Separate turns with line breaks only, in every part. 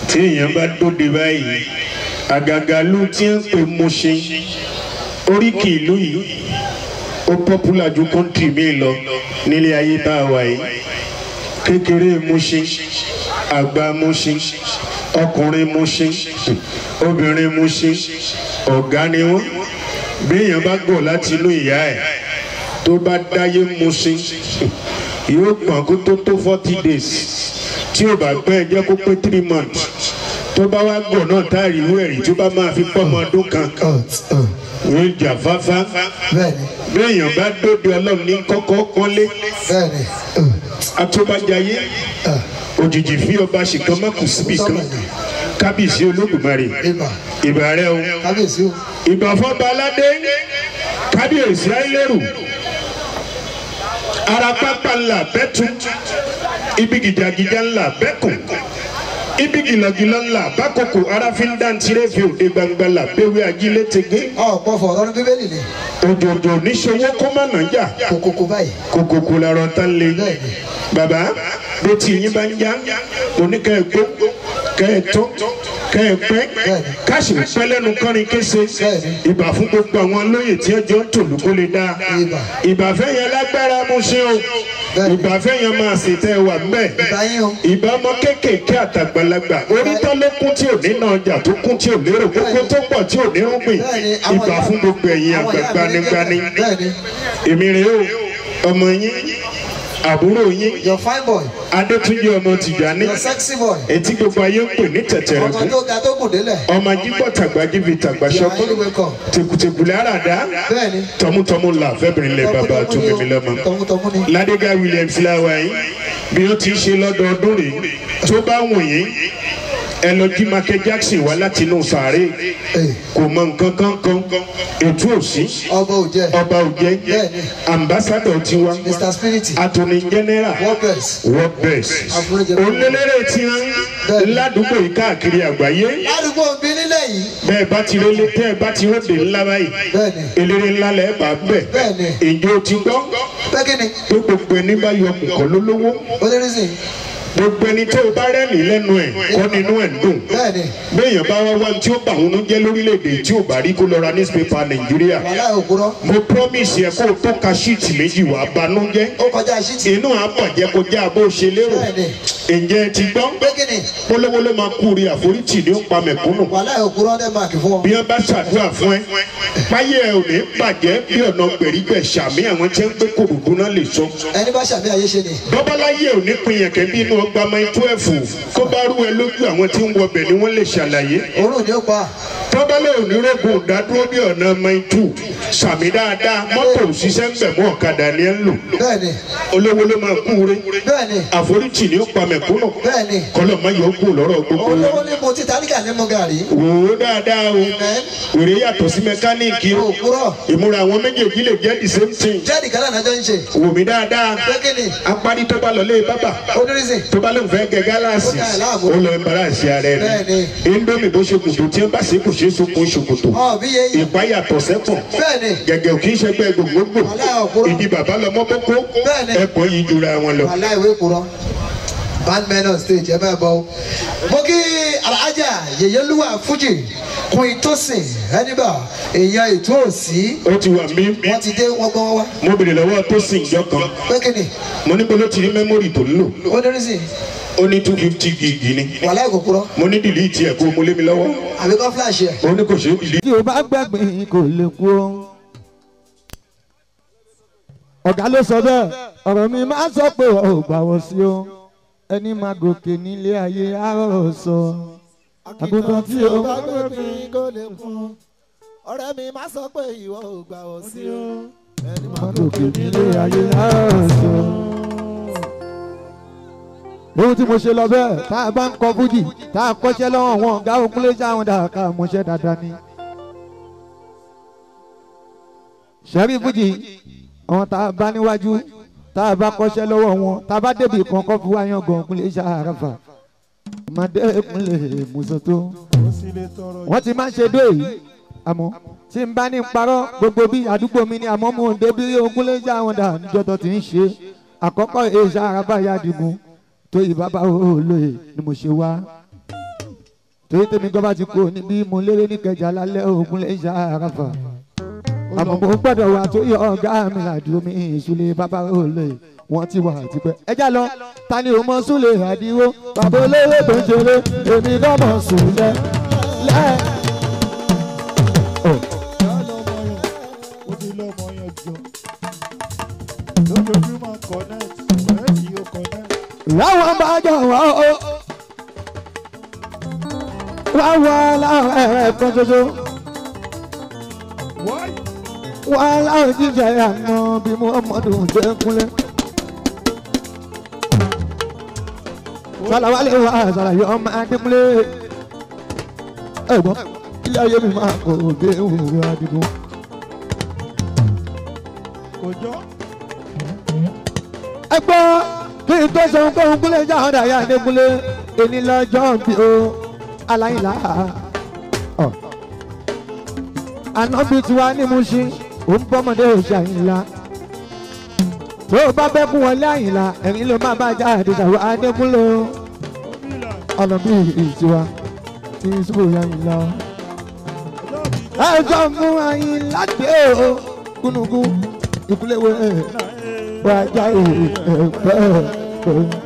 tí èèyàn bá dóde báyìí àgàgà ló ti ń pè Mùṣín oríkì ìlú yìí ó pọ́pùlà ju kọ́ńtì mi lọ nílé ayé tá a wà yìí kékeré Mùṣín àgbà Mùṣín ọkùnrin Mùṣín obìnrin Mùṣín ọ̀gá ni wọ́n béèyàn bá gọ̀ láti inú ìyá ẹ̀ tó bá dáyé Mùṣín yóò gbọ̀n kó tó tó forty days tí ò bá pẹ́ jẹ́ kó pé three months tó bá wá gbọ̀ náà táàrí ìwé ẹ̀rí tó bá máa fi pọ́ ọmọ ọdún kan yóò jà fáfá
bẹ́ẹ̀ni
béèyàn bá dóde ọlọ́run ní kọ́kọ́ kọ́lé
bẹ́ẹ̀ni
atúbàjáyé òjijì fi ọba ṣìkan má kù síbì kan kábíyèsí olódùmarè
ibà
ìbà rẹ o
kábíyèsí o
ìbà fọba aládé kábíyèsí ayélujáru ara pápá ńlá bẹ́tù ibi gìjàgìjà ńlá bẹ́kùn ibi gìlọ̀gìlọ̀ ńlá bákòkò ara fi ń dáńtiré fi òde gbangba là béwé ajílẹ̀ tege
ọ̀pọ̀ fọ̀rọ̀ ní bíbélì ni
òjòjò níṣòwò kó má nà jà
kòkòkò báyìí
kòkòkò làrọ̀ tán lé
Bẹ́ẹ̀ni.
bàbá bó ti yín bá ń já oníkẹ́ ẹ̀ gbó kẹ́ ẹ̀ tó kẹ́ ẹ̀ pẹ́
Bẹ́ẹ̀ni.
káṣí pẹ́ lẹ́nu kọ́rin kése
Bẹ́ẹ̀ni.
ìbà fún gbogbo àwọn olóyè tí ẹjọ́ ń tòlú kó lè dáa
Ìbà.
ìbàfẹ́ yẹn lágbára mú ṣe o
Bẹ́ẹ̀ni.
ìbàfẹ́ yẹn máa sì tẹ́ wà mbẹ́
ìbáyín o
ìbá ọmọ kéékèèké àtàgbàlagbà orítọ́ ló kún tí ò ní náà ọjà tó kún tí ò lérò kókó tó pọ̀ tí ò ní rúgbìn
Bẹ́ẹ̀ni, àwọn
ìbà
ìyá-
fún gbogbo ẹ̀yin
àwọn
àgbà
ìyá mi ní
gbanigbani
bẹ́ẹ̀ni
èmi rèé o ọmọ yín àbúrò yín
your fine boy
adétúnjì ọmọ tìjàní
your sexy boy
etí gbogbo ayé ń pè ní
ọmọ
tẹ̀tẹ̀rẹ̀kú
tó ga tó gùn délẹ̀
ọmọ jígbọ́ tàgbájí fi tàgbà
you are
ṣọkún
highly welcome
tẹkùtẹkùlẹ̀ àràdá
bẹ́ẹ̀ni
tọmútọmú là fẹ́bìrin lẹ bàbá tó mímí lọ́mọ.
tọmútọmú ni
ládégá williams láwa yín bí ó ti ṣe lọ́dọọdún rèé tó bá wù yín ẹ lọ jí Michael Jackson wá láti inú sàárè
Ee,
kò mọ nǹkan kan kan ètò òsì
ọba òjẹ
ọba òjẹ
Bẹ́ẹ̀ni.
ambassadọ tiwa
mr spirit
attorney general
world best
world best
Àforíjì.
olélérè tí wọn
Bẹ́ẹ̀ni.
ládùúgbò yìí káàkiri àgbáyé
ládùúgbò bí nílẹ̀ yìí
bẹ́ẹ̀ bá ti rélé tẹ́ ẹ bá ti ròde ńlá báyìí
bẹ́ẹ̀ni
eléré ńlá lẹ bá bẹ
Bẹ́ẹ̀ni.
ìjọ ti gbọ́
pẹ́kínni
pé gbogbo ẹni bá yọ kùkọ lólówó
onírìsì
gbogbo ẹni tó o bá rẹ́rìn lẹ́nu ẹ̀ kọ́ nínú ẹ̀ ń dùn
bẹ́ẹ̀ni
béèyàn bá wá wá tí ó bà wọn jẹ́ lórílẹ̀‐èdè tí ò bá rí kó lọ ra newspaper nàìjíríà
wàhálà òkúrọ̀
mo promise yẹ kó o tó ka ṣíìtì méjì wá banújẹ́
ó kọjá ṣíìtì
inú àbàjẹ́ kọjá bó ṣe lérò
Bẹ́ẹ̀ni.
ǹjẹ́ ẹ ti gbọ́
pẹ́kínni
polówó ló máa kú rí àforítì ní ó pa mẹ̀kúnnù
wàhálà òkúrọ̀ dẹ́ máàkì fún ọ
bí wọ́n bá ṣàdúrà fún ẹ páyé ẹ ò ní bàjẹ́ bí ọ̀nà gbèrígbẹ̀ ṣàmì àwọn tí ń gbé kòròdú náà lè sọ
ẹni bá ṣàmì àyè ṣe ni
bọ́báláyé ò ní pin yẹn kẹ́bí inú ọgbà máa ń tó ẹ̀fù kó bá rú ẹ lójú àwọn tí ń wọbẹ̀ ni wọ́n lè ṣàlàyé
òórùn ni ó pa
tọ́bálẹ̀ onírògùn ìdádúró ní ọ̀nà maitu sàmì dáadáa mọ́tò òṣìṣẹ́ ń bẹ̀ mọ́ ọ̀kadà ni ẹ ń lò
bẹ́ẹ̀ni
olówó ló máa kú re
bẹ́ẹ̀ni
àforítì ni ó pa mẹ̀kúnnù
bẹ́ẹ̀ni
kọ́lọ̀ má yọ kú lọ́rọ̀ gbogbo
olówó ní mo ti tálíkà ní mo gàrí
wò ó dáadáa o
Amen.
wèrè yàtọ̀ sí mẹkáníìkì o
òkúrọ̀
ìmúra àwọn méjèèjì lè jẹ́ the same thing
jẹ́ẹ̀dì kan náà jọ ń ṣe
wò mí dáadáa
pẹ́kínni
apárí tó bá lọ lé bábà
onírìsì
tó bá lóun fẹ́ gẹ gálàsì
Ó dá ẹ̀ láàmú.
ó lọ ẹ̀mbára àṣẹ ara ẹ̀
Bẹ́ẹ̀ni.
indomie bó ṣe kùtù tí wọ́n bá ṣe kù ṣe é sokun ṣòkòtò
ọ̀ bí yẹ yìí
ìpáyàtọ̀ sẹ́kùn
bẹ́ẹ̀ni
gẹ́gẹ́ ò kì í ṣẹgbẹ́ gbogbogbò
Wàhálà òkúrọ̀.
ìdí bàbá lọmọ bókó
Bẹ́ẹ̀ni.
ẹ̀pọ̀ yìí jura wọn lọ.
wàhálà ìwé kúrọ̀ bandmen on stage ẹ bẹ́ẹ̀ bọ́ o. mo kí alhaja yèyélúwà fújì kun ìtòsìn ẹnibà èèyàn ètò òsì
ó ti wà mí
wọ́n ti dé wọ́n gbọ́n wá
mo bèrè lọ́wọ́ tó sì ń jọ kan
pẹ́kínni
mo ní bolo ti rí mẹ́mórì tó ń lò
onírìsì
ó ní two fifty gig ni
wàhálà ìkó kúrọ̀
mo ní dìlítì ẹ̀ kó mo lé mi lọ́wọ́
àbíkọ́ flash ẹ̀
ó ní kò ṣeé dìlítì.
tí o bá gbẹ̀gbìn kò lè kú o. ọ̀gá ló sọ bẹ́ẹ̀ ọ̀rọ̀ mi máa ń sọ pé ọ̀ ò gbà wọ́n sí o ẹni máa gòkè nílé ayé àárọ̀ sọ. àgùntàn tí o bá gbẹ̀gbìn
kó lè kún ọ̀rẹ́ mi má sọ pé ìwọ ò gbà wọ́n sí o ẹni
máa gòkè nílé ayé àárọ̀ sọ. ohun tí mo ṣe lọ bẹ́ẹ̀ tá a bá ń kọ fújì tá a kọ́ṣẹ́ lọ́wọ́ wọn ọ̀gá òkúlé sáwọn dàkà mọ́ṣẹ́ dáadáa ni. sẹ́rí fújì àwọn tá a bá níwájú tá a bá kọ́ṣẹ́ lọ́wọ́ wọn tá a bá débi kan kọ́ fi wáyàn gan òkúlé sàràfà ọmọdé ìpínlẹ̀ mùsùlùmí wọ́n ti máa ń ṣe dó yìí àmọ́ tí n bá ní parọ́ gbogbo bí àdúgbò mi ni àmọ́ mo ń débi òkúlé sáwọn dà níjọ́ tó ti ń ṣe àkọ́kọ́ èyí sàràfà yá digun tó yìí bàbá olóye ni mo ṣe wá torí tèmi gbọ́ bá ti kú níbí mo lérè ní kẹjà lálẹ́ ògùn lè ṣe àràfà àmọ́ mo gbọ́dọ̀ wà tó yọ ọ̀gá mi làdúró mi ìṣúlẹ̀ bàbá olè wọ́n ti wà tipẹ́. ẹ já lọ ta ni o mọ súlẹ̀ àdìwó bàbá olówó tó ń ṣeré èmi kọ́ mọ̀ súlẹ̀ lẹ́.
ó ti lọ́mọ yẹn jọ lójoojúmọ́ connect ọ̀rẹ́ yìí ó connect.
láwọn bá jọ wá o wá wá láwọn ẹ̀rẹ́ kan ṣoṣo
wáyé
wá láwọn jíjẹ àná bí muhammadu ṣe ń kúnlẹ̀. sàlàwálé wa sàlàyé ọmọ adékúnlé ẹ̀gbọ́n ilé ayé mi máa kó dé òwúrọ̀ adigun.
kò jọ
ẹ gbọ́ kí n tó sọ nǹkan kúnlẹ̀ jáwọ́ dàyà adékúnlé èní lọ́jọ́ bí o aláìlá. ọ̀. ànábì tiwa ní Mùṣín òun bọ́mọdé òṣì àyìnlá tó o bá bẹ́ kún wọlé àyìnlá ẹ̀rín ló má bá jáde ṣàwọ́ adékúnlé o
bílà
ọ̀nà bí ìtiwa tí sùkúrù àyìnlá o.
lọ́ọ̀bì
ẹ sọ fún àyìnlá dé o kúnukú ìkúlẹ̀ wo ẹ̀ wájà ẹ̀ẹ́dẹ́gbẹ́.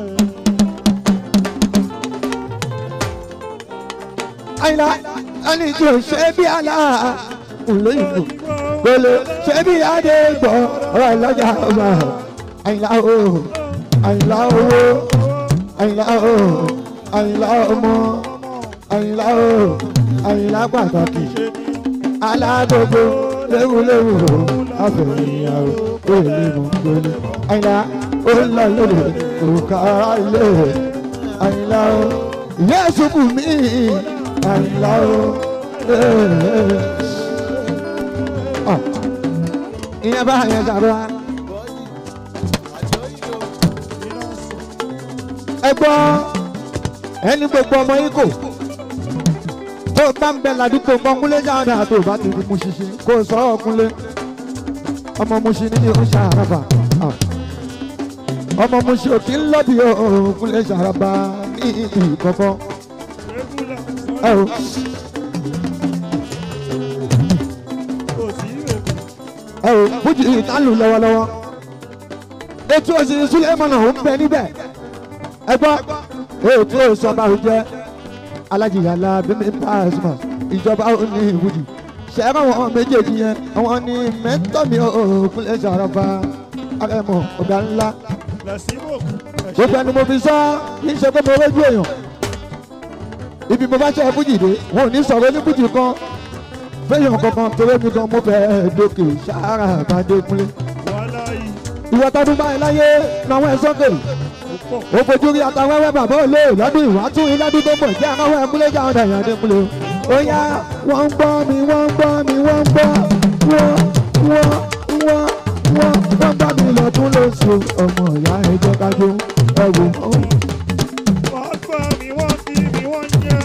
àyìnlá ẹni tí o ṣe bí àlá olóyìnbó gbolo ṣe bí adé gbọ́ ọ̀rọ̀ ìlọ́jà ọba àyìnlá o àyìnlá owó àyìnlá o àyìnlá ọmọ àyìnlá o àyìnlá pàtàkì alágbogbo léwuléwu àfẹ̀yìnyàwó òye mú gbélé àyìnlá ó ń lọ lóde òkàrà ilé àyìnlá o yéésù bù mí àyìnlá o ìyẹn bá yẹn sàrọ̀ ẹ gbọ́ ẹni gbogbo ọmọ yìí kò tó bá ń bẹ ládùúgbò mọ́kúnlé jáde àti òbá ti fi mú ṣiṣẹ́ kó o sọ ọkúnlé ọmọ Mùṣín ní ìhun ṣàràbà ọmọ Mùṣín òkè ńlọ́bì òkúnlé ṣàràbà ní ìlú kọ̀ọ̀kan
rẹ́gúlà
ẹ o
kò sí ìrètí
ẹ o fújì ìtàlù lọ́wọ́lọ́wọ́ ètò òsì Sulemana ò ń bẹ níbẹ̀ ẹ gbọ́ ètò ìsọba òjẹ́ alájìyàlá bímí pàṣẹ ìjọba òní ìwúdì ṣẹ́rọ̀ wọn méjèèjì yẹn àwọn ní mẹ́tọ́mì òkúnlẹ̀ ṣàràfà arẹmọ ọ̀gá ńlá
lẹ́sìmọ̀
gbogbo ẹni mo fi sọ kì í ṣe pé mo rójú èèyàn ibi mo bá ṣe fújì dé wọn ò ní sọ̀rọ̀ ní fújì kan fẹ́yàn kankan torí mi gan mo fẹ́ dókè ṣàrà àbádékúnlé
wàhálà yìí
ìwọ tọdún báyìí láyé làwọn ẹ̀ sọ́kè
ó pọ̀
ó fojú rí atawẹ́wẹ́ bàbá òlé lọ́dún ìwátún iládùn tó mọ̀ jẹ́ àwọn ẹ̀kúnlé jà ọ̀dà ìyá dékúnlé ó yá wọ́n ń gbọ́ mi wọ́n ń gbọ́ mi wọ́n ń gbọ́ wọ́n wọ́n wọ́n wọ́n wọ́n bá mi lọ́dún lóṣù ọmọ ìyá ẹjọ́ kájú ẹ̀wò
wọ́n gbọ́ mi wọ́n bí mi wọ́n yẹ́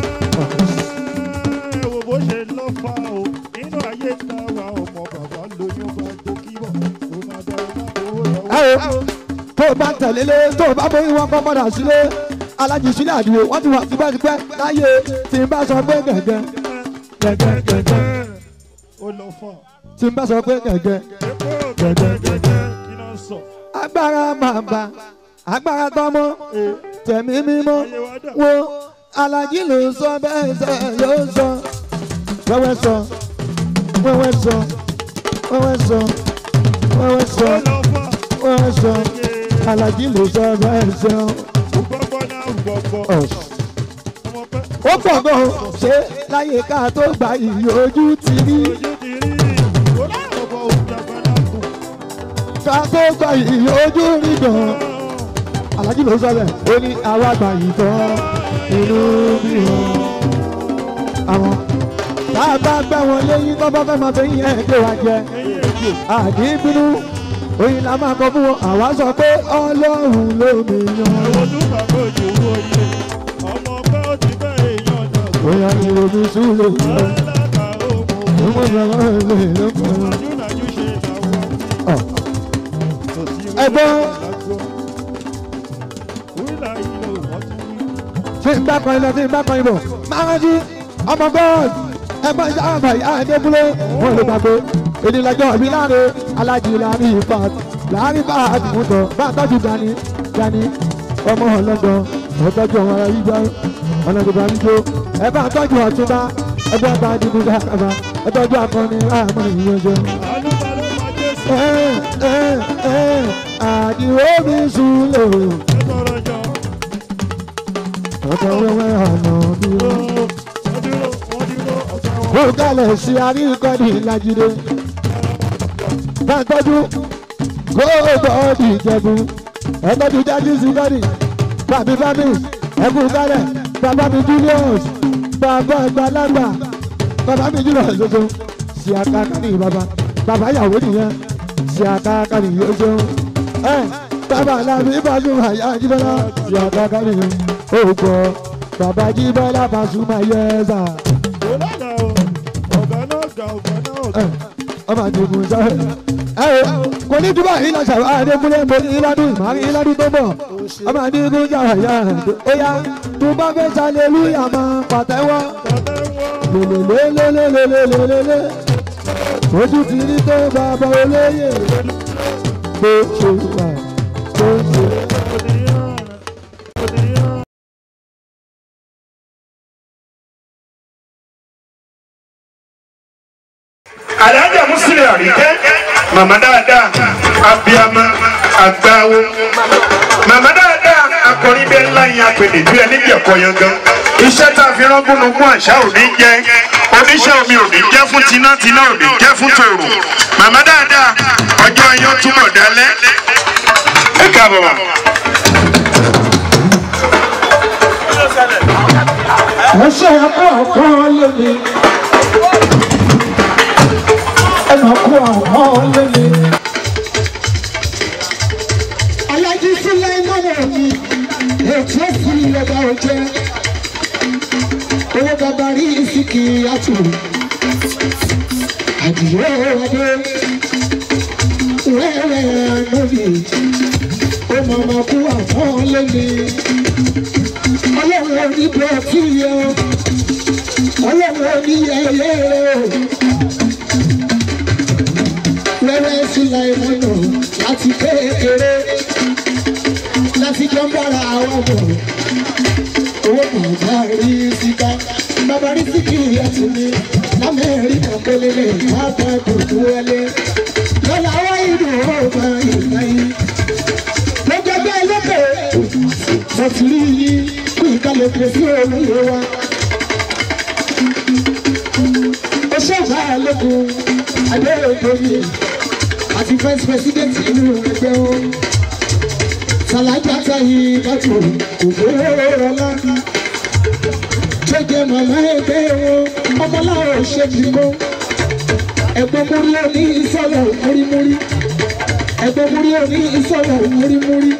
ẹ wo bó ṣe lọ́ fa o nínú ayé ta wa ọmọ bàbá lóyún bá tó kíbọ̀ ó máa dá owó lọ́wọ́.
ẹ o tó o bá ń tẹ̀lé lé tó o bá bóyá wọn kọ́ padà sílé alájì sílẹ̀ àdúgbò wọ́n ti wà tipẹ́tipẹ́ láyé tí n bá sọ pé gẹ̀gẹ́ gẹ̀gẹ́ gẹ̀gẹ́
ó lọ fà
tí n bá sọ pé gẹ̀gẹ́
epo gẹ́gẹ́gẹ́gẹ́ kí náà sọ
agbára bàbà agbára tọmọ
ee
tẹ̀mí mímọ́
ayé wa dà
wo alájí ló sọ bẹ́ẹ̀ sẹ́ ló sọ wẹ́wẹ́ sọ wẹ́wẹ́ sọ wẹ́wẹ́ sọ wẹ́wẹ́ sọ
ó lọ fà
wẹ́wẹ́ sọ
ee
alájí ló sọ bẹ́ẹ̀ sọ.
gbọ́gbọ́ náà gbọ́gbọ́
Ọ̀.
ọmọ pẹ́
ó pọ̀ gan-an ṣé láyé ká tó gba ìyí ojú ti rí
ojú ti rí ó lọ́wọ́ òun dàgbà náà kù.
ká tó gba ìyí ojú rí gan-an alájí ló sọ bẹ́ẹ̀ ó ní àwa gbà yìí tán inú bí wọn. àwọn tá a bá gbẹ́ wọn léyìn tó bá fẹ́ máa fi yẹn gbé wa jẹ àdínbínú oyin la máa kọ fún wọn àwa sọ pé ọlọ́run ló mi yan.
Ẹ̀wọ̀n tó bàbá òjò owó ilé. Ọmọ ọgbẹ́ ó ti bẹ́ èèyàn náà.
bóyá ni omi sùn lè lọ.
Alága òmò.
Ọmọ ìjọba ìlú ìlú kan.
Ajúnàjú ṣe làwọn.
Ọ̀.
Kò sí
Ẹ̀gbọ́n.
lágbo. Wíìlà ìlò wọ́n tún wí.
tí tí ń bá kan ilẹ̀ tí ń bá kan ibò máa rántí ọmọ god ẹgbẹ́ sábà ìyá ẹ̀dẹ́gbúlé wọn lè gbàgbé ìdílẹ́jọ́ ìbí láre alájí láàrin ìfàt láàrin bá àdìmútọ̀ bá tọ́jú dání dání ọmọ ọlọ́dọ̀ ọtọ́jú ọmọ ara yíyá ọlọ́dọ̀dọ̀ àdúgbò ẹ bá tọ́jú ọ̀túnba ẹgbẹ́ bá dìbò dákàbà ẹ tọ́jú akọni àmọ́ ìyẹnjẹ.
àlùbà ló máa jésù
ẹ ẹ ẹ àdìwọ́ mi sùn lò
ẹ tọrọ jọ
ọ̀tọ̀ wẹ́wẹ́ ọ̀nà dúró.
wọ́n dúró wọ́n dúró ọ̀sán wọn.
ó kalẹ̀ sí àríkọ́ni lajide. Bàtọ́jú góòbọ̀ọ̀dì ìjẹ̀bù. Ẹ̀tọ́jú jáde sí bọ́dì. Bàbí bábí ẹ̀kú kalẹ̀. Bàbá mi Julius. Bàbá àgbàlagbà. Bàbá mi Julius ṣoṣo. Ṣé àkàkà ní bàbá? Bàbá ìyàwó nìyẹn. Ṣé àkàkà ní yóò ṣeun? Ẹ bàbá làbí Pasuma yá Jíbọ́lá. Ṣé àkàkà nìyẹn? Ó gbọ́. Bàbá Jíbọ́lá Pasuma yẹ ẹ́ sà
ó lọ́nà o ọ̀gá náà ga ọ̀gá náà ga.
ọmọ àdìgún sáré. ẹ o kò ní túbọ̀ yìí lọ sàrò àdékúnlé mo ní ìlàdún ìmọ̀rin ìlàdún tó bọ̀ ọmọ àdìgún sáré yá ó yá tó bá fẹ́ sálẹ̀lúyà máa pàtẹ́wọ́ lélelélelélelélelélé ojú ti rí tó bàbá olóyè bó ṣe wà bó ṣe wà.
alájà musili àríkẹ́ màmá dáadáa abiyama agbáwo màmá dáadáa akọrin bẹ́ẹ̀ ńlá yẹn apèdè bí ẹni jẹ̀kọ́ yẹn gan iṣẹ́ tá a fi rán gúnugún àṣà ò ní jẹ́ oníṣẹ́ omi ò ní jẹ́ fún tinátiná ò ní jẹ́ fún tòrò màmá dáadáa ọjọ́ yẹn ó túbọ̀ dálẹ́ ẹ káàbọ̀ wá.
ẹsẹ̀ àkọ́kọ́ lónìí ẹnà kú àwọn lónìí.
alájí sílẹ̀ mọ́nà mi ètò fún ìrẹ̀bà ọ̀jẹ́ owó bàbá rí ìsìnkì àtù àdìyẹ ọdẹ wẹ́rẹ́ ànábì ó màmá kú àwọn lónìí ọlọ́run oníbẹ̀ tí yẹ ọlọ́run oníyẹyẹ wẹ́rẹ́ sílẹ̀ mọ́nà láti kékeré láti jọ ń bára àwọn ọmọ owó bàbá rí síká bàbá rí síkì ẹtì ní lamẹ́ríkà pélélé káàtà kòkó wọlé lọ́la wá ìlú ọba ìgbà yìí lọ́gbẹ́gbẹ́ lókè mo ti rí yín kí ìkàlẹ̀ pèsè olóyè wa. ó ṣèǹbà lẹ́kùn adéyẹ̀dọ́yè àti first president inú ẹgbẹ́ wọn sàlájà yìí bàtò òfòrò ọlá jẹjẹ màmá ẹgbẹ́ wọn ọmọláwọ ṣẹbi kọ ẹ̀gbọ́n múrí òní ìsọlọ múrímúrí ẹ̀gbọ́n múrí òní ìsọlọ múrímúrí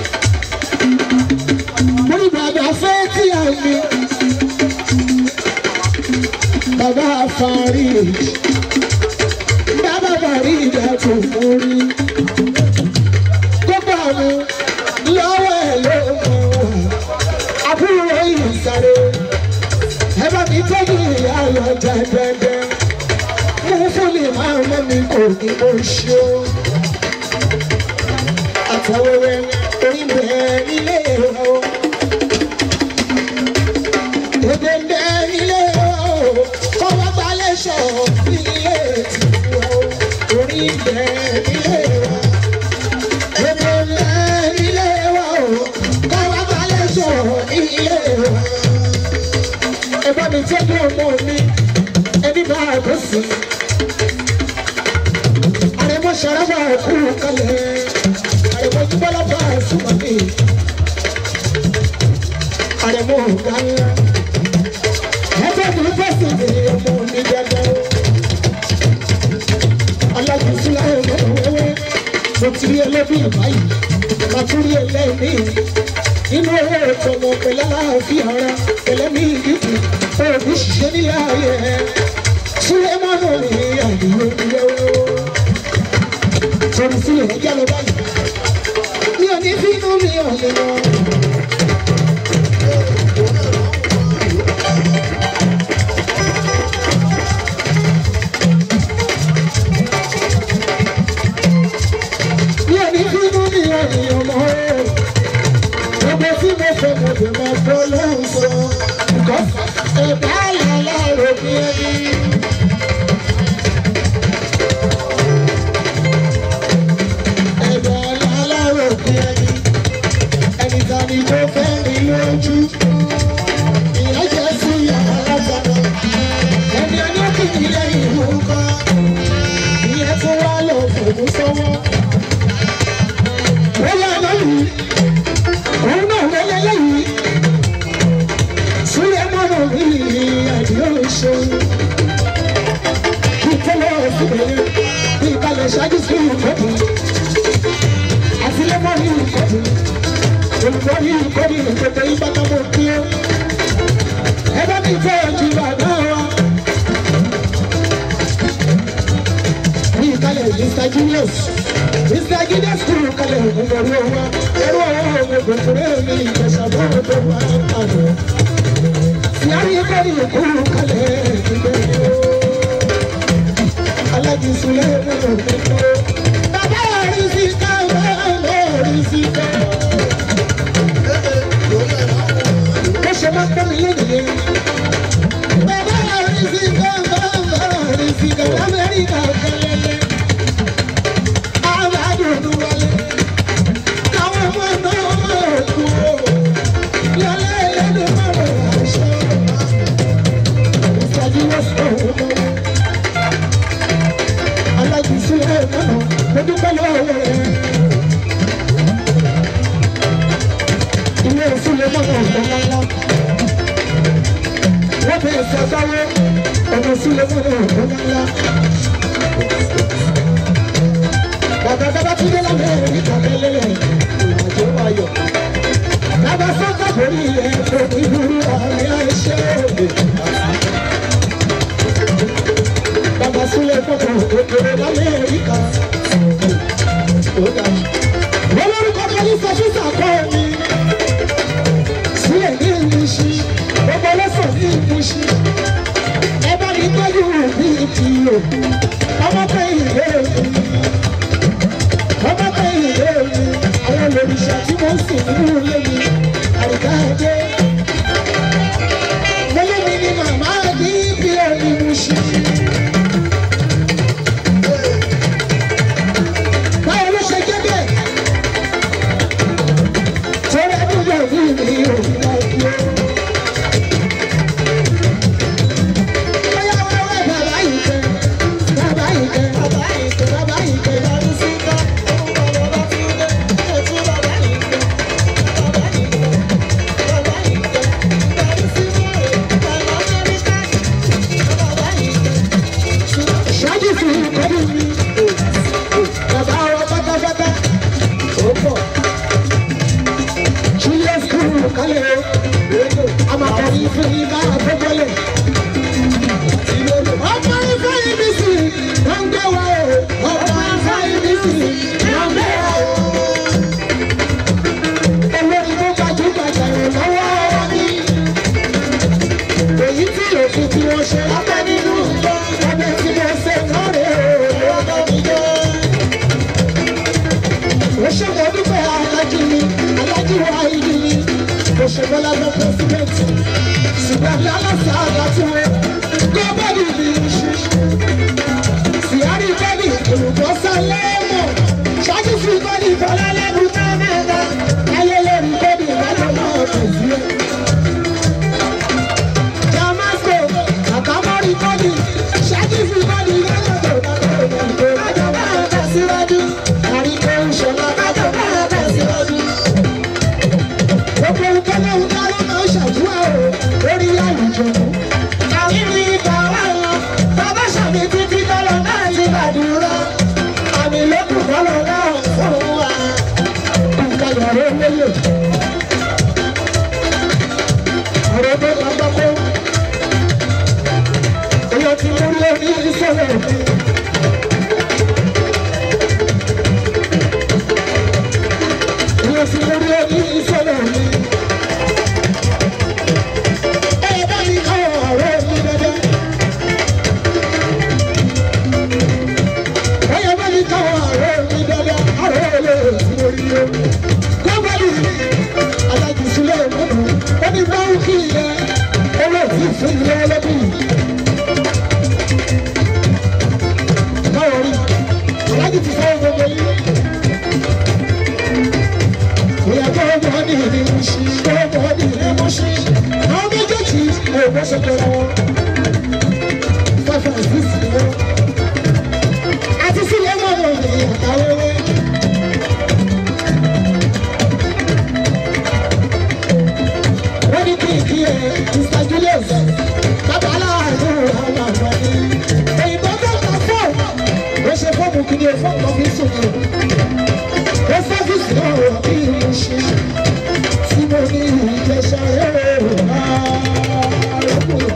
múrí bàbá fẹ́ tí a mi bàbá àfàrí bàbá àfàrí ìdàtò múrí gbogbo àwọn lọ́wọ́ ẹ̀ ló mọ̀ wá. àbúrò yìí sáré ẹ bá mi tọ́jú ìyá lọ́jà dẹ́dẹ́. mo fún mi máa mọ́ mi kò ní mo ṣe o. àtàwẹ̀wẹ̀ orí bẹ́ẹ̀ nílé o. èdè bẹ́ẹ̀ nílé o. kọ́ wá gbalẹ̀ sọ̀ nílé tìǹbù o. orí bẹ́ẹ̀ nílé o ẹ bá mi tẹ́jú ọmọ mi ẹni bá a bẹ́ sí. àrẹ̀mọ ṣàràbà kú kalẹ̀ àrẹ̀mọ jùbọ́lá bá a súnmọ́ mi. àrẹ̀mọ ọ̀gá ńlá ẹ bá mi bẹ́ sí mi ọmọ mi dáadáa. alágbèsílẹ̀ ọmọ wẹ́wẹ́ mo ti rí ẹlẹ́bí báyìí mo tún rí ẹlẹ́mí nínú owó ìtọ́mọ pẹ̀lú aláàfin ara ẹlẹ́mí ìdìbò òbí ṣiṣẹ́ nílé ayé ẹ̀ súlẹ́mọ́nù ní àdúgbò ìyẹ́wò sọ̀rọ̀ sílẹ̀ ẹjẹ́ lọ báyìí mi ò ní fínú mi ò lè lọ. fọlọ́hún sọ. ẹ̀dá àlàlà òfin ẹni. ẹ̀dá àlàlà òfin ẹni. ẹni tani tó fẹ́ rí lójú. ìyá jẹ́ sí yàrá lágbàdo. ẹni ẹni ó kì í lẹ́yìn ìlú kọ́. ìyẹn tó wá lọ fòmù sọ́wọ́. wọ́n yà lọ́yìn òun náà wọlé lẹ́yìn sílẹ̀ mọ́nà mi àdìyẹ oṣù kí tẹ́lẹ̀ síbẹ̀ bí ìkàlẹ̀ ṣáájú sí ìkọ́dù àtìlẹ́mọ́ ní ìkọ́dù olùkọ́ ní ìkọ́dù ìpètè ìbátanmọ́ kí ó ẹ bá mi fẹ́ ojú bàbá wa bí ìkàlẹ̀ Mr. Julius Mr. Julius kúrò kalẹ̀ ògùnbọ̀rú ọwọ́ ẹrú ọwọ́ ògùnbọ̀rú mi ìjẹsàbọ̀ ọdún wa kàdé yàrá ẹgbẹ́ ni kúrò kalẹ̀ ìgbẹ́ alájí sulẹ̀ nínú ìgbẹ́ bàbá rí sí ká bàbá rí sí ká. ó ṣe máa ń pẹ́ mi lónìí. bàbá rí sí ká bàbá rí sí ká lamẹ́ríkà kẹlẹ́lẹ́. àbádùn wálé. àwọn ọmọ náà máa kú o. yálé ẹlẹ́nu máa rọ̀ àṣọ. ìfọ̀jú wọ́n sọ̀rọ̀ lọ́wọ́ alájùsí ẹ̀ mọ́nà mo dúpẹ́ lọ́wọ́ rẹ̀. ilé ìfúnlẹ̀ mọ́nà ọ̀gbọ́n ńlá. wọ́n bẹ̀rẹ̀ sí ọ̀gáwó ọ̀nà ìfúnlẹ̀ mọ́nà ọ̀gbọ́n ńlá. bàbá bàbá tún dé lábẹ́ rẹ̀ níta tẹ́lẹ̀ ìrìnàjò ayọ̀. bàbá sọ́kà borí ẹ̀ tó ní ìlú àárín àìṣẹ́ òde. Bàbá Súlẹ̀ fọ́tò òkèrè l'Amẹ́ríkà. Wọ́n lórúkọ Kọ́lí Sọ́fíìsì àkọ́ mi. Sílẹ̀ ní ìmúṣí, gbogbo ọlọ́sàn ní ìmúṣí. Ẹ bá mi tọ́jú bí ìkìlò. Ọmọ kan ìlé mi. Ọmọ kan ìlé mi. Àwọn olùrìṣà tí wọ́n ń sìn nínú ilé mi. Àríkà dé. Mọ́lẹ́ mi ni màmá àdí bí òní mú ṣí. báwo ló ṣe jẹ́ bẹ́ẹ̀? torí àdúgbò mi ni òun náà dúró. bóyá wẹ́wẹ́ bàbá yìí kẹ́ bàbá yìí kẹ́ bàbá yìí kẹ́ bàbá yìí kẹ́ lọ́dún sí ká òun bọ̀ lọ́dún sí ká ètò bàbá yìí kẹ́ bàbá yìí kẹ́ bàbá yìí kẹ́ lọ́dún sí ká bàbá Amẹ́ríkà bàbá yìí kẹ́. ṣáájú fún ìkọ́dún mi bàbá wa pátápátá ó pọ̀. Julius kúrò kálẹ̀ o, amakọ̀ni fún yín bá àgbẹ̀bọ̀lẹ̀. Ọmọ ifá ibi sì ló ń gbé wa o, ọmọ ifá ibi sì ló ń gbé wa o. Olórí tó gbajúgbajà rẹ̀ lọ́wọ́ ní. Èyí tí òfin tí wọ́n ṣe lábẹ́ nínú ìjọ, ọbẹ̀ tí wọ́n ṣe lọ́rẹ̀ o, lọ́wọ́ mi jẹ́ ṣe mo dúpẹ́ alájí mi alájí wa ìlú mi mo ṣe bọ́lá lọ pẹ́sidẹ́ntì ṣùgbọ́n bí aláṣà àgbàtú gbọ́bọ́dì mi ṣe síárì bọ́dì olùkọ́sá lẹ́mọ̀ ṣáájú sí bọ́dì bọ́lá lẹ́nu kámẹ́rà ayẹyẹ rí bọ́dì ìbátan náà kò sí ẹ. Damasco àtàmọ́rí bọ́dì ṣáájú sí bọ́dì lẹ́yìn tó bá tó bá tó bá tó bá tẹ̀síwájú àríkò ìṣọ̀lá bá tó bá tẹ̀síwájú. Gbogbo ìkẹ́lẹ́ ìdarí máa ń ṣàdúrà o lórí àwùjọ. Àríwí ibà wà lọ, bàbá ṣàmì títí tọ́lọ̀ náà ti gbàdúrà. Àmì lókùn tọ́lọ̀ náà fún wa. Nǹkan yàrá olóyè. Ọ̀rọ̀ tó lọ gbọ́kọ́. Èèyàn ti mú lórí ìṣẹ̀lẹ̀ mi. Èèyàn ti mú lórí ìṣẹ̀lẹ̀ mi. Ẹ bá mi kọ́ ọ̀rọ̀ mi dáadáa. Ẹ bá mi kọ́ ọ̀rọ̀ mi dáadáa. Ọ̀rọ̀ olè sí orí o. Gómìnà alájú sílẹ̀ mọ́tò ó ní bó ṣe pẹ̀lú wọn five and six ni wọn àti sílẹ̀ mọ́nà ní àtàwéwé. wọ́n ní kí n kí ẹ mr julius bàbá aláàánú àwọn àgbàdì òyìnbó tó ń ta fọ́ọ̀mù ó ṣe fọ́ọ̀mù kí ni fọ́ọ̀mù tó fi ń sùn ní ó sọ́fíìsì náà wọ̀ bí mo ṣe tí mo ní ìjẹsà rẹ̀ rà lọ́kùnrin.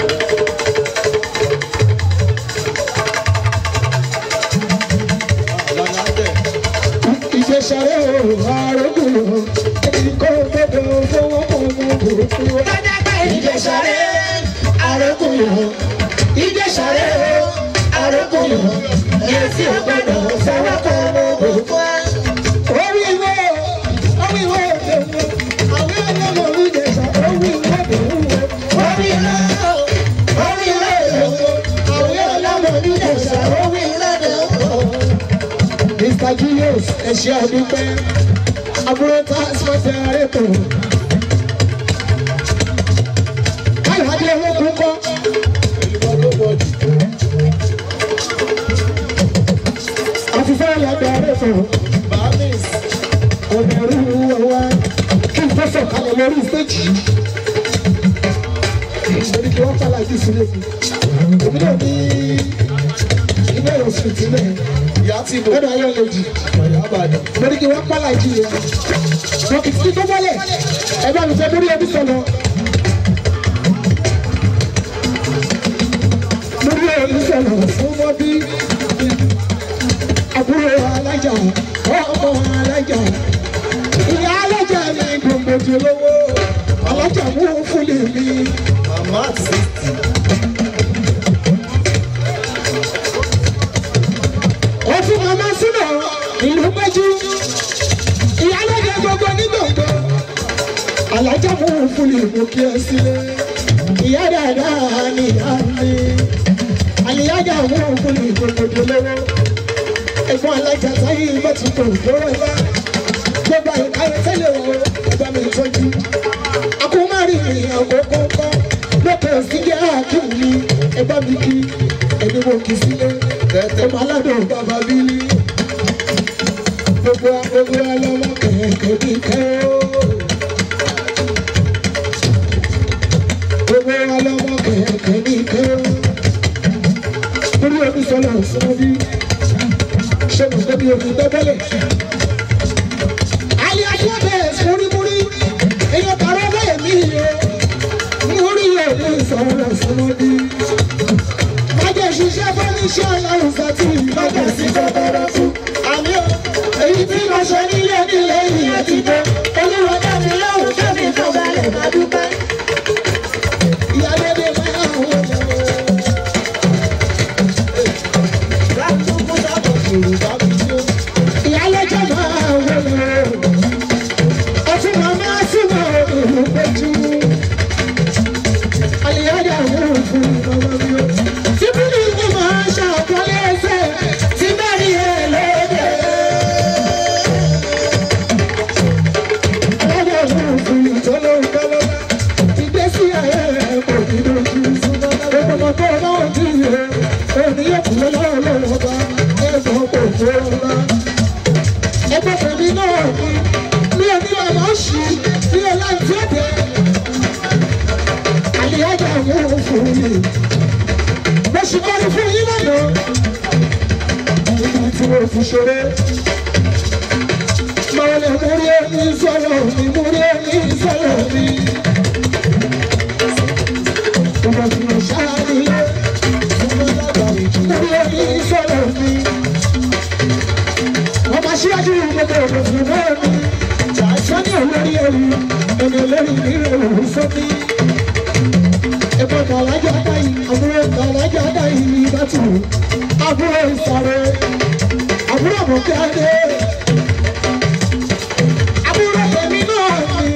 ìjẹsàrẹ́ àrògùn ẹnìkan gbọdọ̀ fọwọ́ ọmọ òkú. ìjẹsàrẹ́ àrògùn ìjẹsàrẹ́ àrògùn ẹtí gbọdọ̀ fọwọ́ ọmọ òkú. orí ìwé orí ìwé òdòdó àwọn ọlọ́mọ ìjẹsà orí ìwé òdòdó orí ìwé orí ìwé òdòdó àwọn ọlọ́mọ ìjẹsà orí ìwé òdòdó. Mr. Julius ẹ̀ṣẹ́ àdúpẹ́ àbúrò transport àrètò. Káyọ̀ adé owó kún kọ́. Àfihàn àlàgbé àrètò. Ọ̀bẹ̀rù ọ̀wá kí n fẹ́sọ̀ kalẹ̀ lórí stéèjì. Ìgbèrè kí wọ́n kálá ìdí sílé mi. Èmi náà ní ilé ìwòsàn ìtìlẹ̀ lọ́dọ̀ ayé lòdì. mo ní kí wọ́n pálá ìjì rẹ̀. dókítì tó bọ́lẹ̀ ẹ bá mi fẹ́ lórí ẹbí sọ̀nà. lórí ẹbí sọ̀nà fún mọ́ bí àbúrò alájà ọmọ alájà ìyá alájà ní gbòǹgbòdì olówó alájà mú fún lèmi.
Màmá àti
òfin màmá sínú ìlú péjú ìyálóde gbogbo nígbàgbọ́ alájà mú fún lè mú kí ẹ sílé ìyá dáadáa ní ìyá mi àlìyájà mú fún lè gbogbo lọ́wọ́ ẹ̀gbọ́n alájà táyé mọ́tòkò lọ́wọ́ ẹ̀bá gbogbo àyíkáyé tẹ́lẹ̀ wọ ẹ̀bá mi tọ́jú akómárì àkókò kọ́ lókè síjẹ́ àkíwì ẹ̀bá mi kí ẹni mo kì í sílé ọmọ aládùn bàbá bílí gbogbo gbogbo ọlọ́mọ kẹ̀kẹ́ bí kẹ́ ó gbogbo ọlọ́mọ kẹ̀kẹ́ bí kẹ́ ó torí omi sọlọ sọmọ bí ṣé mo gbé bí omi gbẹ́bẹ́lẹ̀ alẹ́ ajọ́ bẹ́ẹ̀ múrímúrí èèyàn kàrọ́ bẹ́ẹ̀ mí o múrí omi sọlọ sọmọ bí májè ṣiṣẹ́ fọ́níṣẹ́ ọlọ́run sọ́tì májè sí kọ́kọ́rọ́ fún. àmì o èyí tí mo ṣe nílé nílé ìyẹn ti tó. olúwa dábì lóhùn tóbi tó balẹ̀ má dúpẹ́. ìyálóde máa ń wọ ọmọ.
Rákúkú sábọ̀ Yorùbá fi jó.
ìyálóde máa ń wọ ọmọ. ọtún màmá súnmọ́ òun péjú. àlìyájà ń fún ọmọ mi o. Síbílì ni màá ṣàkọlé ẹsẹ̀ tí mẹ́rin ẹ̀ lóde. Ọlọ́dọ̀ ọ̀hún fún ìtọ́lọ́ ìkọlọ́. Ìgbésí ayé rẹ̀ kò ní lójú. Gbogbo ọmọ tó bá wà ní ìyẹn, òní yóò kú lọ́wọ́ lọ́wọ́ bá ẹ̀gbọ́n kò tó ọ̀la. Ẹgbẹ́ tèmi náà ní oní ọ̀nà ṣì ní ọ̀la ìtí ọ̀dẹ́. Àlìyájà ọ̀hún fún mi mo sì kọ́ni fún yín lánàá. Ibi tí mo fi ṣeré. Máa lè múrí ẹni sọ̀rọ̀ mi, múrí ẹni sọ̀rọ̀ mi. Ìgbà tí mo ṣáàlì, múrí ẹni sọ̀rọ̀ mi. Ọmọ aṣíwájú gbogbo òkùnkùn náà ni. Sọ́ni olórí ẹ̀rù, ẹni olórí mi rẹ̀ wò sọ́ni ẹ̀fọ́ kàlájà dáyì àbúrò kàlájà dáyì ní ìbátú àbúrò ìsàrè àbúrò mọ̀kẹ́adé àbúrò tèmi náà ni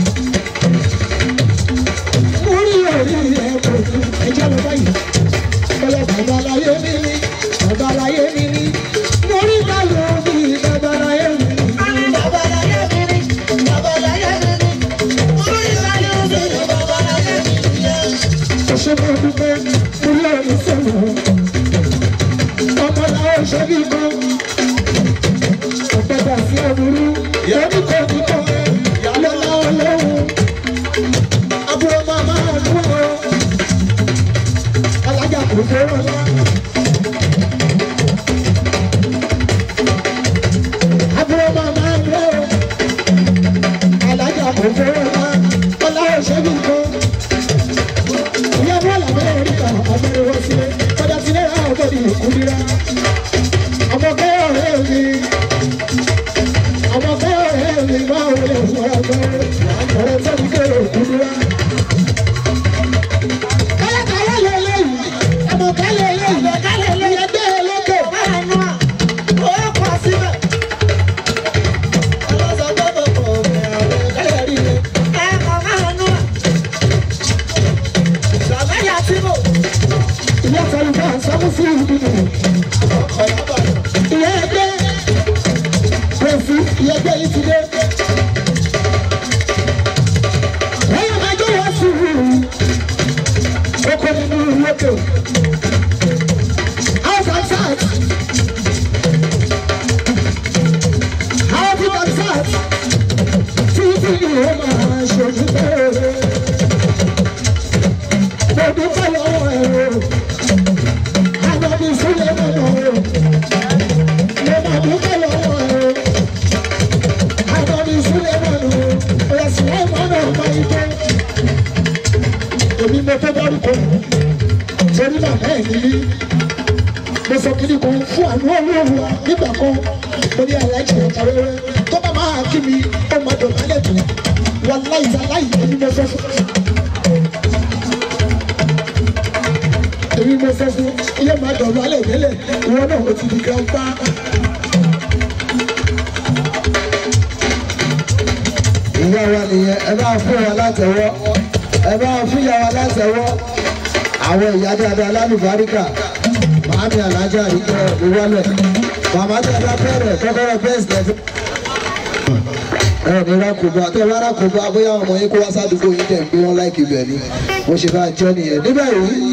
mo rí orí ẹ̀kọ́ ẹ̀jẹ̀ lọ báyìí ọlọ́ bàbá láyé mi ní bàbá láyé mi ní mo rí báyọ̀ mi bàbá láyé mi ní.
Babaláyé mi ni, babaláyé mi ni, orí ìlànà mi ni babaláyé mi ni.
ẹgbẹ́ yìí ti dé. ẹ̀yọ́ máa jó wá sí i oko nínú lókè. house and sat. house and sat. títí ìwé máa ṣojú bẹ́ẹ̀. mo dúpẹ́ lọ́wọ́ ẹ̀rọ. àwọn mi sílẹ̀ mọ́nà o. mo máa dúpẹ́ lọ́wọ́ ẹ̀rọ. àwọn mi sílẹ̀ mọ́nà o. ẹ̀sìn wọn mọ́nà ọ̀pá ìtọ́ èmi mo fẹ́ dárúkọ torí bàbá ẹ̀ nílí mo sọ kí ni kan fún àánú ọlọ́run wa nígbà kan mo ní aláìsí ọ̀tá wẹ́wẹ́ tó bá máa kí mi ó máa dọ̀ lálẹ́ tó wà láìsí aláìsí èmi mo fẹ́ fún. èmi mo fẹ́ fún ilé máa dọ̀ lálẹ́ tẹ́lẹ̀ ìwọ náà ó ti di grandpa.
ìyá wa nìyẹn ẹ bá fún wa látẹ̀wọ́ ẹ bá fún ìyá wa látẹ̀wọ́ àwọn ìyá dáadáa lálùbáríkà màámi alájà àríkẹ́ ìwọlẹ̀ màmá dáadáa bẹ̀rẹ̀ kọ́kọ́rọ́ bẹ́ẹ̀sì lẹ́fẹ̀. ẹ ní rákòbá tẹ bá rákòbá bóyá ọmọ yín kó wá sádùúgbò yín tẹ̀ ń gbé wọn láìkì bẹ̀ ni mo ṣe bá jẹ́ nìyẹn níbẹ̀ yìí.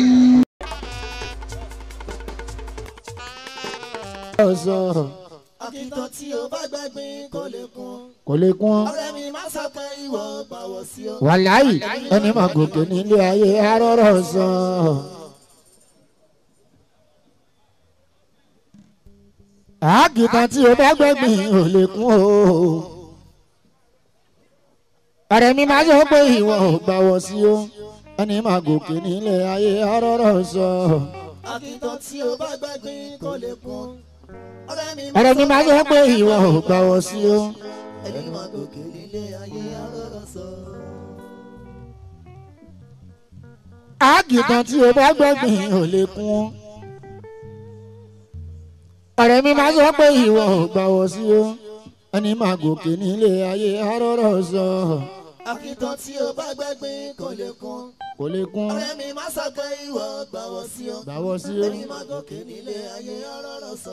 Akíntàn tí o bá gbẹ́gbin kò lè kún.
kò lè kún ọ́.
Ọ̀rẹ́ mi má sọ pé ìwọ gbàwọ̀ sí o.
wàláyì ẹni máa gòkè nílé ayé arọ́rọ́ sọ. àákìtàn tí o bá gbẹ́gbìn ò lè kún o. ọ̀rẹ́ mi máa sọ pé ìwọ ò gbàwọ̀ sí o ẹni máa gòkè nílé ayé arọ́rọ́ sọ.
Akíntàn tí o bá gbẹ́gbin kò lè kún.
ọ̀rẹ́ mi máa sọ pé ìwọ ò gbàwọ̀ sí o.
Ẹni máa gòkè nílé ayé arọ́rọ́ sọ.
àákìtàn tí o bá gbẹ́gbìn ò lè kún o. ọ̀rẹ́ mi máa sọ pé ìwọ ò gbàwọ̀ sí o ẹni máa gòkè nílé ayé arọ́rọ́ sọ.
Akíntàn tí o bá gbẹ́gbin kò lè kún.
kò lè kún
Ọ̀rẹ́ mi má sọ pé ìwọ gbàwọ̀ sí o.
gbàwọ̀ sí o.
Ẹni máa gòkè nílé ayé arọ́rọ́ sọ.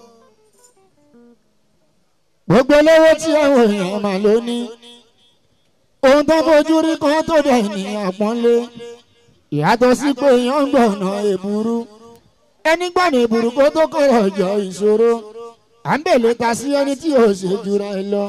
gbogbo olówó tí àwọn èèyàn máa ló ní ohun tó fojú rí kan tó dẹ̀ ní àpọ́nlé ìyàtọ̀ sí pé èèyàn ń gbọ̀nà èbúrú ẹni gbọ̀nà èbúrú kó tó kọ̀rọ̀ jọ ìṣòro à ń bèlè ta sí ẹni tí ò ṣe jura ẹ lọ.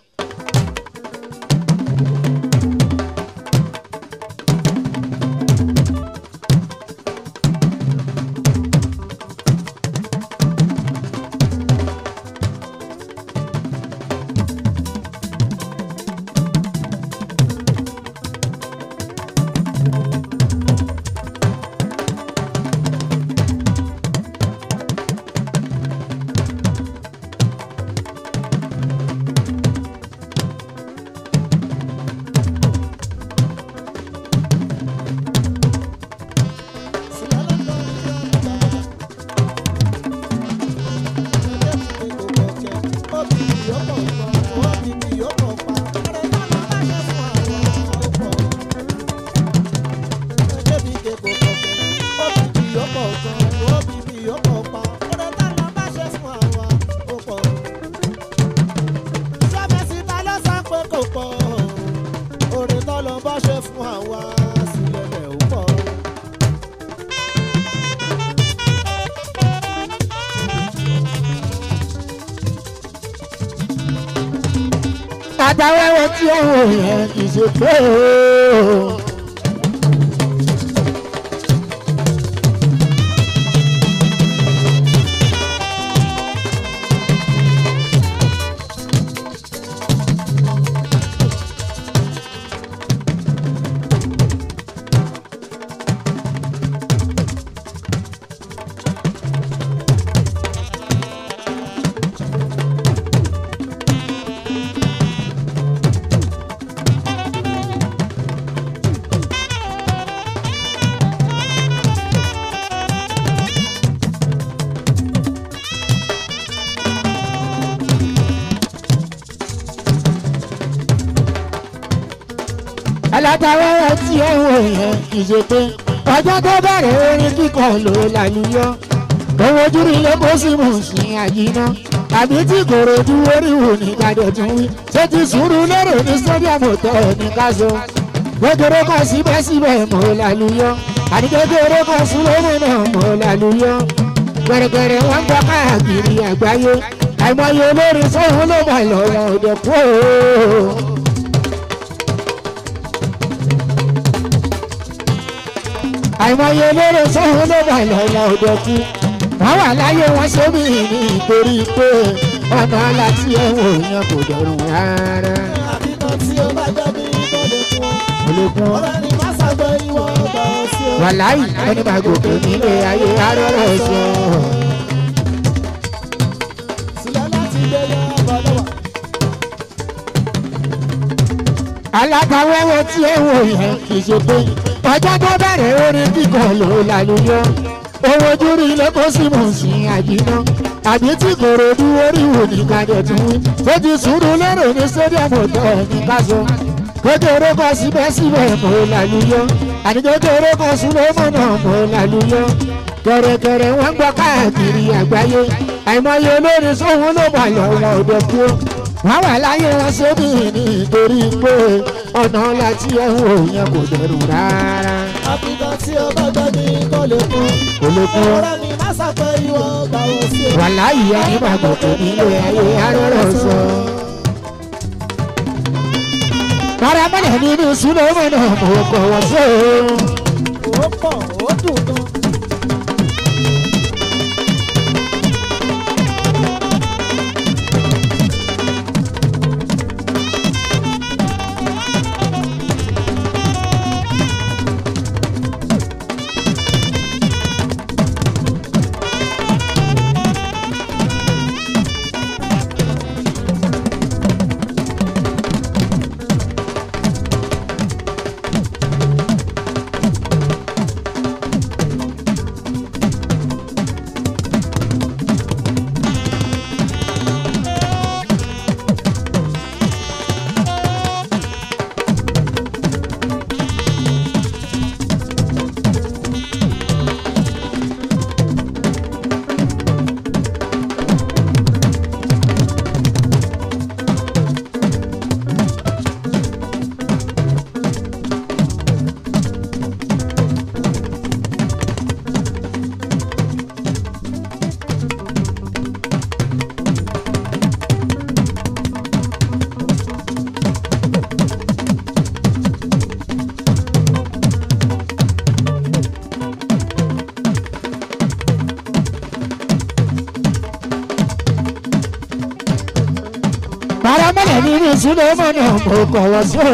Ṣe fún àwa sílẹ̀ lẹ̀ ó pọ̀.
àtàwẹ́wẹ́ tí àwọn èèyàn kì í ṣe pé o. alátàwẹ́wẹ́ tí àwọn èèyàn kì í ṣe pé ọjọ́ tó bẹ̀rẹ̀ orin kíkọ ló lálùyọ owó ojú rí lé kó sì mú sí àyínà
àbí tí kòròdú oríwò ní kàdé tún wí ṣé ti sùúrù lérò ní stadium hotel ní káṣọ kékeré kan síbẹ̀síbẹ̀ mọ́ lálùyọ́ àní kékeré kan súnlọ́mọ́ náà mọ́ lálùyọ́ gẹ̀rẹ́gẹ̀rẹ́ wọn gbọ́ káàkiri àgbáyé àìmọye olórin sóhun ló bá lọ́wọ́ òde kú o. àìmọye olórin sóhun ló bá lọ́wọ́ òde kú wọ́n wà láyé wọn sómi ní ìtorí pé ọ̀nà láti ẹ̀wọ̀n yẹn kò dẹrùn rárá.
àbíkan tí ó bá jẹ́ bí ìbọ̀lẹ̀ fún ọ.
ológun
ọ̀rẹ́ ni má ṣàgbọ́ ìwọ ọgbà ọ̀sí o.
wàláì ẹni máa gòkè nílé ayé arọ́rọ́ sọ.
sílẹ̀ láti gbé yọ ọ̀bọ̀ lọ́wọ́.
alábàáwẹ́wẹ́ tí ẹ wò yẹn kì í ṣe pé ọjọ́ tó bẹ̀rẹ̀ orin kíkọ ló lálùyọ owó ojúrí ilé kó sì mọ̀ sí àjìná àbí tí kòròdú oríwò ní kájọ tún wí ó ti sùúrù lérò ní stadium hotel ní káṣọ kékeré kan síbẹ̀síbẹ̀ mọ̀ lálùyọ àní kékeré kan súnlọ́mọ́ náà mọ̀ lálùyọ kẹ̀rẹ̀kẹ̀rẹ̀ wọ́n gbọ́ káàkiri àgbáyé àìmọye olórin sóhun ló bà lọ́wọ́ òde kú wọ́n wà láyé wọn sóbì nítorí pé ọ̀nà láti ẹ̀hún yẹn kò dẹrù rárá.
àbíkan tí ó bá jẹ́ bí ìbọ̀lẹ̀ fún ọ.
kò lè kún
ọ̀rẹ́ ni má ṣàgbọ́ ìwọ ọgbà ọ̀sí o.
wà láyé ẹni máa gòkè nílé ayé arọ́rọ́ sọ. paramọ́lẹ̀ nínú súnlọ́mọ́ náà mo kọ̀ wọ́n sí o.
ó pọ̀ ó dùn gan.
paramọ́lẹ̀ nínú súnlọ́mọ́ náà mo kọ̀ wọ́n sí o.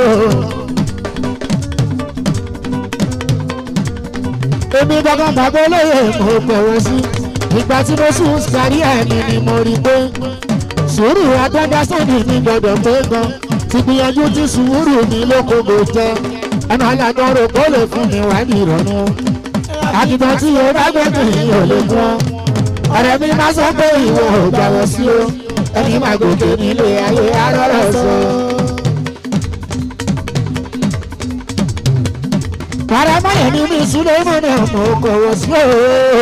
èmi gangan bàbá olóyè mo pẹ̀ wọ́n sí ìgbà tí mo sùn kárí ẹ̀mí ni mo rí pé sùúrù agbádásánì mi gbọdọ̀ pé gan ti gbìyànjú tí sùúrù mi lókòkò jẹ ẹnu alágbọ́rò kó lè fún mi wá ní ìrọ̀rùn àdìgbọ́n tí o bá gbẹ́dùn yìí ò lè fún ọ ọ̀rẹ́ mi máa sọ pé ìwọ ò gbàwọ̀ sí o ẹni máa gòkè nílé ayé arọ́rọ̀ sọ. paramọ́lẹ̀ ní mi súnlẹ̀ mọ́ náà mo kọ̀wọ́ sí o.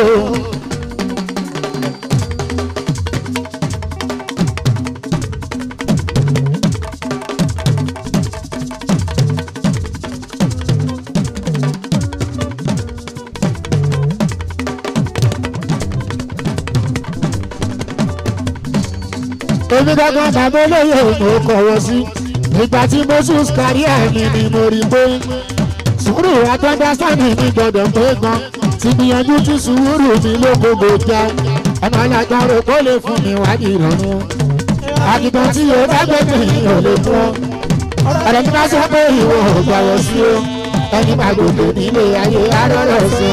èmi gangan bàbá olóyè mo kọ̀wọ́ sí ìgbà tí moses kárí ẹ̀mí ni mo rí pé sùúrù àtọ́ndásánì mi gbọ́dọ̀ pé gan ti gbìyànjú tí sùúrù mi lókògbò jẹ ẹnu alágbára kó lè fún mi wá ní ìrọ̀rùn àgìtàn tí yóò bá gbé mi ò lè fún ọ ọ̀rẹ́ mi bá sọ pé ìwọ ò gbàwọ̀ sí o ẹni máa gòkè nílé ayé arọ́rọ̀ sọ.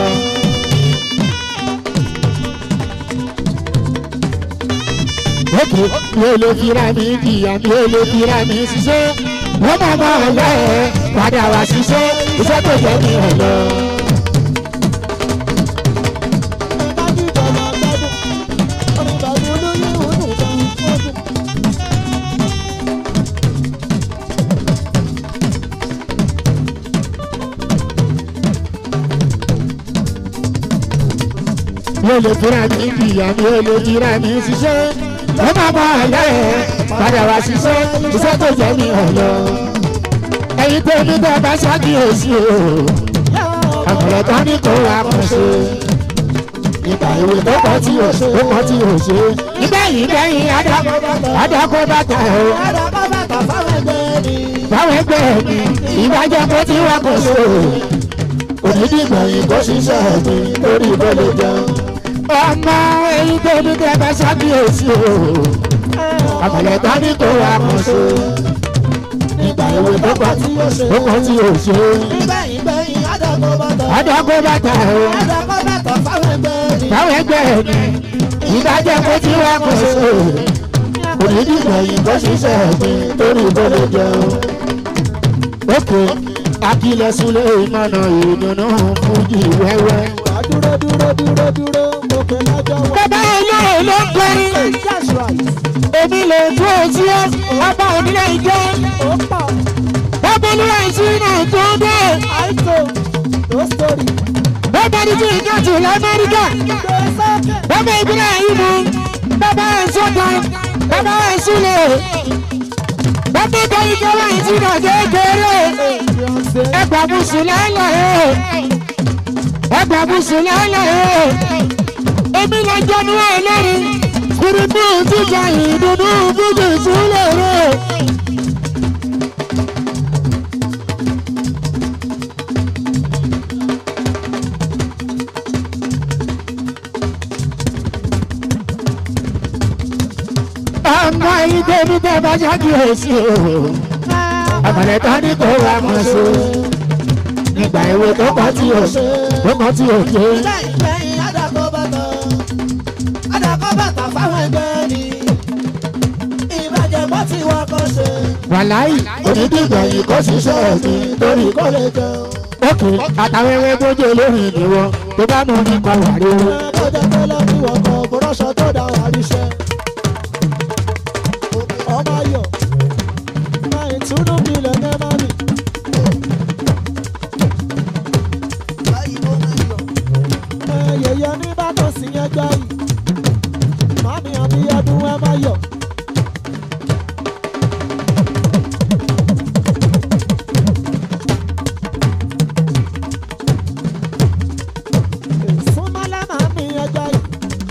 òkè mi ò lè fira mi jìyà mi ò lè fira mi ṣiṣẹ́ wọ́n máa bá ọ̀lẹ́ ẹ̀ padà wá ṣiṣẹ́ iṣẹ́ tó jẹ́ mi ẹ̀ lọ.
ẹ bá jíjọ máa gbádùn. orin bàbá olóyè ó dùn gan. ó dùn.
mi ò lè fira mi jìyà mi ò lè fira mi ṣiṣẹ́
ẹ má bá àyà ẹ̀ padà wá ṣiṣẹ́ iṣẹ́ tó jẹ́ ní ọ̀yọ́ ẹ̀yin tó ní bẹ́ẹ̀ bá ṣàkíyèsí o àgbẹ̀rẹ̀ tó ní kó wá kàn ṣe ìgbà ìwé tó kọ́ tí ò ṣe ó kọ́ tí ò ṣe ìgbẹ̀yìn gbẹ̀yìn adakọ̀ bàtà o
Àdàkọ́ bàtà fáwọn ẹgbẹ́ ni.
báwọn ẹgbẹ́ mi ìbàjẹ́ kó tí wá kàn ṣe onídìgbẹ̀yìn kó ṣiṣẹ́ mi lórí ìbọ̀lẹ̀ jẹun. ọmọ ẹ̀yin tó ní bẹ́ẹ̀ bá ṣàkíyèsí o àgbẹ̀rẹ̀ tó ní kó wá kàn ṣe ìgbà ìwé tó kọ́ tí ò ṣe ó kọ́ tí ò ṣe
Nígbẹ̀yìn gbẹ̀yìn àdàkọ́ bàtà.
adakọ̀ bàtà o.
Àdàkọ́ bàtà fáwọn ẹgbẹ́ ni.
báwọn ẹgbẹ́ mi ìbàjẹ́ kó tí wá kó ṣe kò ní dìgbà yìí kó ṣiṣẹ́ mi lórí ìbọ̀lẹ̀ jẹun. ókè akílẹ̀ súlẹ̀ ìmọ̀nà ìdùnnú fújì wẹ́wẹ́.
Dúró dúró dúró dúró mo pè lájọ́ wọ̀.
bàbá olóyè ló ń kọrin
That's right.
èmi lè tó ojú ẹ ọba onílé ìjẹ
Ó pọ̀.
bàbá olúwa ìṣúná tó dé
Àìtó. No story.
bàbá ní tí ìjọ tù lamẹ́ríkà
Gbé sókè.
bàbá ìbílẹ̀ yìí mú bàbá ẹ̀sọ́ta bàbá ẹ̀súlẹ̀ bàbá ìkẹyìn kẹwàá ìṣúná kékeré.
Beyoncé.
ẹgbà bùsùn lálẹ́ ẹ̀ ẹgbà bùsùn lálẹ́ ẹ̀ èmi lè jẹnu ẹ̀ lẹ́rìn kùrùbù jíjà ìdùnnú bùjì súlẹ̀ rẹ̀. ọmọ ìdè mi tẹ́ bá ṣàkíyèsí o àbàlẹ̀ tó ní kó wá mọ̀ sí nígbà ìwé tó kọ́ tí o tó kọ́ tí o jẹ́.
Nígbẹ̀yìn gbẹ̀yìn àdàkọ́ bàtà. Àdàkọ́ bàtà fáwọn ẹgbẹ́ ni. Ìbàjẹ́ bọ́ tí wọ́n kọ́ ṣe.
wàláì onídìgbà yìí kò ṣiṣẹ́ mi lórí
Kó lè jẹun.
òkè àtàwẹ́wẹ́ bójú lórí ìdíwọ́ tó bá mú nípa wàríwọ́.
Ó jẹ́ pé lọ́bí wọ̀ kan mo rọ́ṣọ tó dá wà ríṣẹ́. Ọmọ ayọ̀. Máa ìtúnú mi lẹ̀ ní má mi. Ẹyẹyẹ ní bàtàn sí yẹn gbá yìí. Màmí àbí ọdún ẹ má yọ̀. Súnmọ́lá màmí ẹgbẹ́ yìí.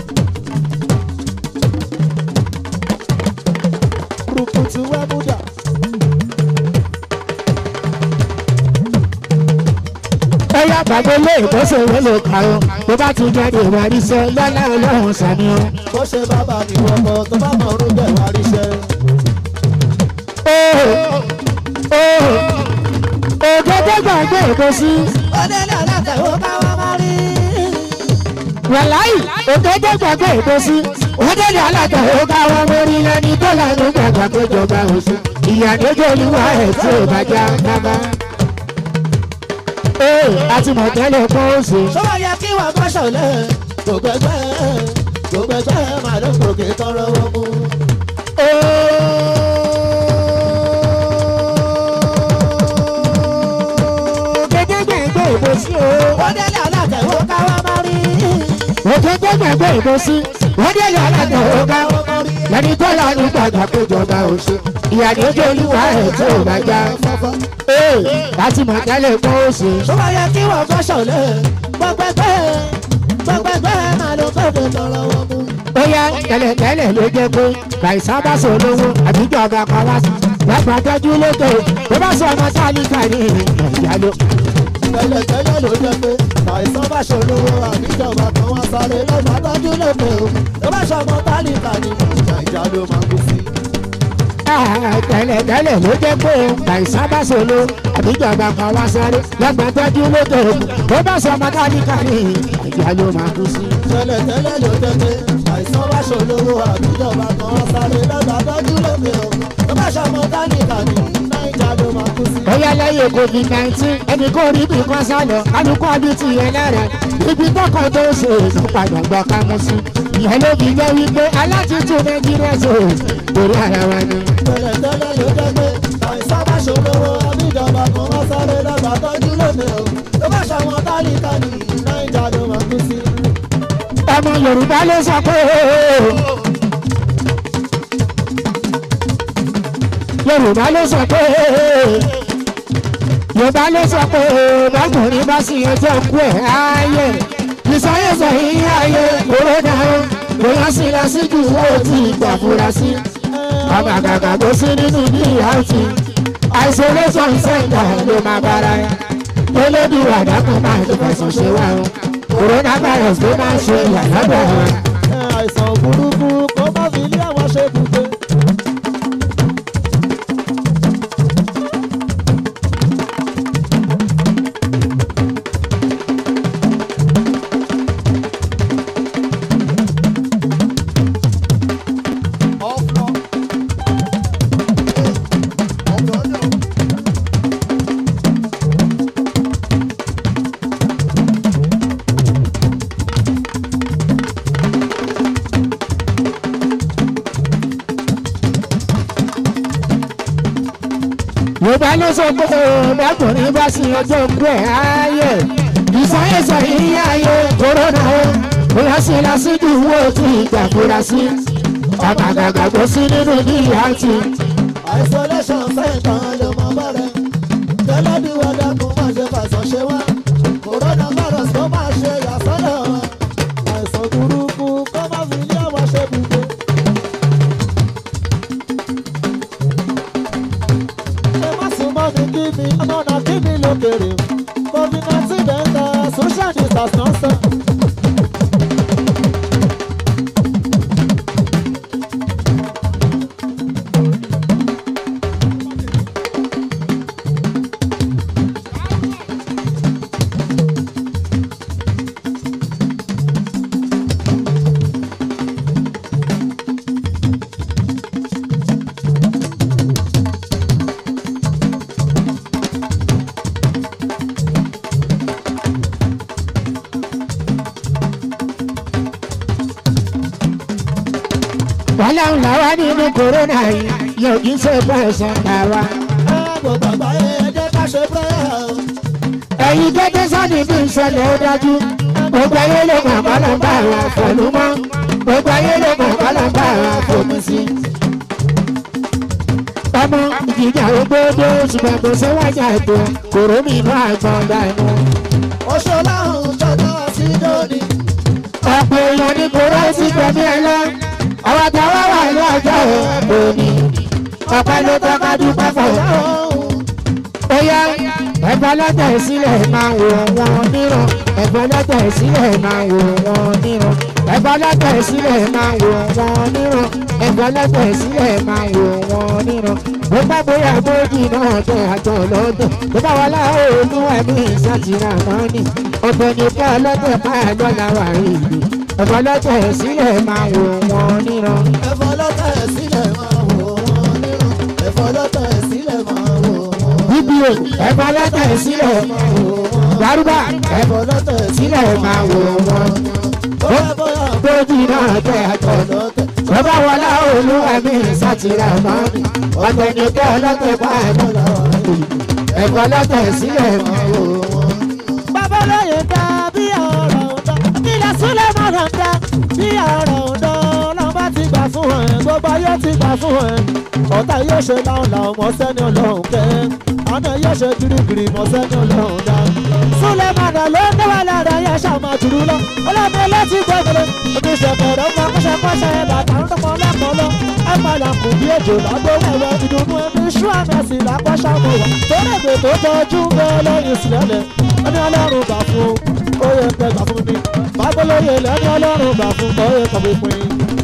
Kùrùkùtù wẹ́múdà.
ẹyà bàbá ilé ìkọ́sẹ̀ ìwé lè kà ó tó bá ti jáde ìwà àríṣẹ́ lọ́lá ọlọ́run sàmì ọ́.
Bó ṣe bàbá mi wọ́pọ̀ tó bá mọ̀ ọ́rùn bẹ̀ wá ríṣẹ́.
ògèdè gbàgbé èkó sí
Ọdẹ́lẹ̀ alátẹ̀wọ́ káwá má rí.
wàláì ògèdè gbàgbé èkó sí ògèdè alága ọgá wọn mórí lẹni tó lànà gbàgbà péjọba oṣù ìyàdójó olúwa ẹ̀ tí ò bá já bàbá. ee àti mọ̀tẹ́lẹ̀ kó o ṣe.
Ṣé wọ́n yẹ kí wọ́n kọ́ ṣọ̀lẹ̀? Gbogbo ẹgbẹ́ gbogbo ẹgbẹ́ máa ló gòkè tọrọ wọn mú.
ògèdè gbàgbé èkó sí o.
Ọdẹ́lẹ̀ alátẹ̀wọ́ káwá má rí.
ògèdè gbàgbé èkó sí ògèdè alága ọgá wọn lẹni tó lànà gbàgbà péjọba oṣù ìyàdójó olúwa ẹ̀ tí ò bá já
Fọ́fọ́.
ee láti mọ̀tẹ́lẹ̀ kó o ṣe.
Ṣé wọ́n yẹ kí wọ́n kọ́ ṣọ̀lẹ̀? Gbogbo ẹgbẹ́ gbogbo ẹgbẹ́ máa ló gòkè tọrọ wọn mú.
bóyá tẹ́lẹ̀tẹ́lẹ̀ ló jẹ́ pé kàìsàn bá sọ lówó àbíjọ ọ̀gá kan wá sí lágbà tẹ́jú lókè tó bá sọ ọmọ tálíkà ní ìyá ló.
Tẹ́lẹ̀tẹ́lẹ̀ ló jẹ́ pé àìsàn bá ṣolówó àbíjọba kan wá sáré lọ́gbà tọ́jú lóde o. Tó bá ṣọmọ tálíkà ní ìjà ìjà ló máa kú sí.
Ah, tẹ́lẹ̀tẹ́lẹ̀ ló jẹ́ pé kàìsàn bá sọ lówó àbíjọ ọ̀gá kan wá sáré lágbà tẹ́jú lókè tó bá sọ ọmọ tálíkà ní ìyá ló máa kú sí.
Tẹ́lẹ̀tẹ́lẹ̀ ló jẹ́ pé àìsàn bá ṣolówó àbíjọba kan wá sáré lọ́gbà tọ́jú lóde o. Tó bá ṣọmọ tálíkà ní ìjà ló máa kú sí.
bóyá lẹ́yìn covid nineteen ẹni kò rí bí kan sálọ kálukú àbí ti yẹn lẹ́rẹ̀ ibi tọkọ tó ṣe èso padà gbọ́ ká mú sí ìyẹn ló fi jẹ́ wípé alátìtù nàìjíríà ṣe torí ara wa ni.
Tẹ́lẹ̀tẹ́lẹ̀ ló jẹ́ pé àìsàn bá ṣolówó àbíjọba kan wá sáré lọ́gbà tọ́jú lóde o. Tó bá ṣọmọ tálíkà ní ìjà ló máa kú sí.
ọmọ yorùbá ló sọ pé yorùbá ló sọ pé yorùbá ló sọ pé bákùnrin bá sì ọjọ́ kú ẹ̀ ayé ìsọyẹsọ yìí ayé kòrónà ó bóyá sí lásìkò ó ti gbà fura sí ọmọ àgàgà tó sí nínú bí àti isolation center ló máa bára ya olódù àdàkùn máa tó fẹsọ̀ ṣe wá o coronavirus ló máa ń ṣe ìyàlọ́dọ̀ wa.
àìsàn burúkú kó má fi ilé àwọn ṣe bùgbé.
yorùbá ló sọ pé bákùnrin bá sí ọjọ́ kú ẹ̀ ayé ìsọyẹsọ yìí ayé kòrónà ó bóyá sí lásìkò owó tí ìgbà fura sí ọmọ àgàgà tó sí nínú bí àti
isolation center ló mọ bẹ̀rẹ̀ tẹ́lẹ̀dúwọ̀ dákun má ṣe fàṣọ ṣe wá coronavirus kó má ṣe yàsọ́dọ̀ wa àìsàn burúkú kó má fi ilé àwọn ṣe bùgbé. ẹ má sùn mọ́ mi kí mi ọmọ náà kí mi lókèrè covid nineteen dẹ́ńtà social distance náà sọ.
wàhálà ńlá wá nínú kòrónà yìí yóò kí n ṣe bẹ́ẹ̀ sọ ta wa.
ẹ gbogbo àgbáyé ẹ jẹ́ ká ṣe prayer o.
ẹ̀yin gẹ́gẹ́ sọ́ni bí ìṣẹ̀lẹ̀ ó dájú gbogbo ayé ló mọ̀ kọ́lọ́ bá wa fọ̀lú mọ́ gbogbo ayé ló mọ̀ kọ́lọ́ bá wa fòmù sí. ọmọ ìjìjà ògbódò ṣùgbọ́n kò sí wájà ètò kòró mi inú àgbọn dànù.
oṣù láhùn ṣọdọ sí lónìí.
ọ̀pọ̀ èèyàn ní kòró sí gbẹ̀mí ẹ lọ àwọn táwa wà ní ọjọ́ òní ọ̀pẹ ló tọ́ka dúpẹ́ fún ó yá ẹ̀fọ́ lọ́tẹ̀ sílẹ̀ máa wò wọ́n níran ẹ̀fọ́ lọ́tẹ̀ sílẹ̀ máa wò wọ́n níran ẹ̀fọ́ lọ́tẹ̀ sílẹ̀ máa wò wọ́n níran ẹ̀fọ́ lọ́tẹ̀ sílẹ̀ máa wò wọ́n níran bó bá bóyá bójì náà tẹ àjọ lọ́dọ̀ tó bá wọlé òòlù ẹ̀mí ìsàtìrà náà nì ọ̀tọ̀ ní ká lọ́tẹ̀ máa lọ́la wà rí ìlú ẹ̀fọ́ lọ́tẹ̀ sílẹ̀ máa wò wọ́n níran.
ẹ̀fọ́ lọ́tẹ̀ sílẹ̀ máa wò wọ́n nírun. ẹ̀fọ́ lọ́tẹ̀ sílẹ̀ máa wò wọ́n.
bíbí o ẹ̀fọ́ lọ́tẹ̀ sílẹ̀ gbárùbà ẹ̀fọ́
ẹ̀fọ́ lọ́tẹ̀
sílẹ̀ máa wò wọ́n.
bóyá bóyá
bójì náà tẹ àjọ lọ.
lọ́tẹ̀.
tó bá wọlé òòlù ẹ̀mí ìsàtìrà náà nì ọ̀tọ̀ ní ká lọ́tẹ̀ máa lọ́la wà rí ìlú ẹ̀fọ́ lọ́tẹ̀ sílẹ̀ máa wò wọ́n.
babaláyé dá bí ọ̀rọ̀ ọ̀dọ́ ilẹ̀ súlẹ̀ mọ̀nà dá bí ọ̀rọ̀ ọ̀dọ́ ọlọ́ba ti gbà fún ẹ̀ gbogbo ayé ti gbà fún ẹ̀ ọ̀tá yóò ṣe láwọn làwọn ọmọ sẹ́ni ọlọ́run kẹ́ àná yóò ṣe girigiri mọ sẹ́ni ọlọ́run dá súlẹ̀ mọ̀nà ló ń dáwà lára yẹn ṣàmà jùlọ lọ ọlọ́mọ ẹlẹ́tì gbẹ̀gbẹ̀rẹ̀ òbí ṣẹ̀fẹ̀rẹ̀ ọmọ akọ́ṣẹ́kọ́ṣẹ́ bàtà ń tọmọ lẹ́kọ̀ọ́ lọ ẹ padà kù bí èjò lágbo wẹ̀wẹ̀ ìdùnnú ẹbí ṣú àmì ẹ̀sìn lápọ́ṣàmọ̀ wà torí èdè tó tọ́jú bẹ́ẹ̀ lẹ́yìn sílẹ̀ ẹni ọlọ́run gbà fún ó yẹ kẹ́ gbà fún mi bábọ́lóye lẹ́ni ọlọ́run gbà fún ó yẹ kọ́ pínpín.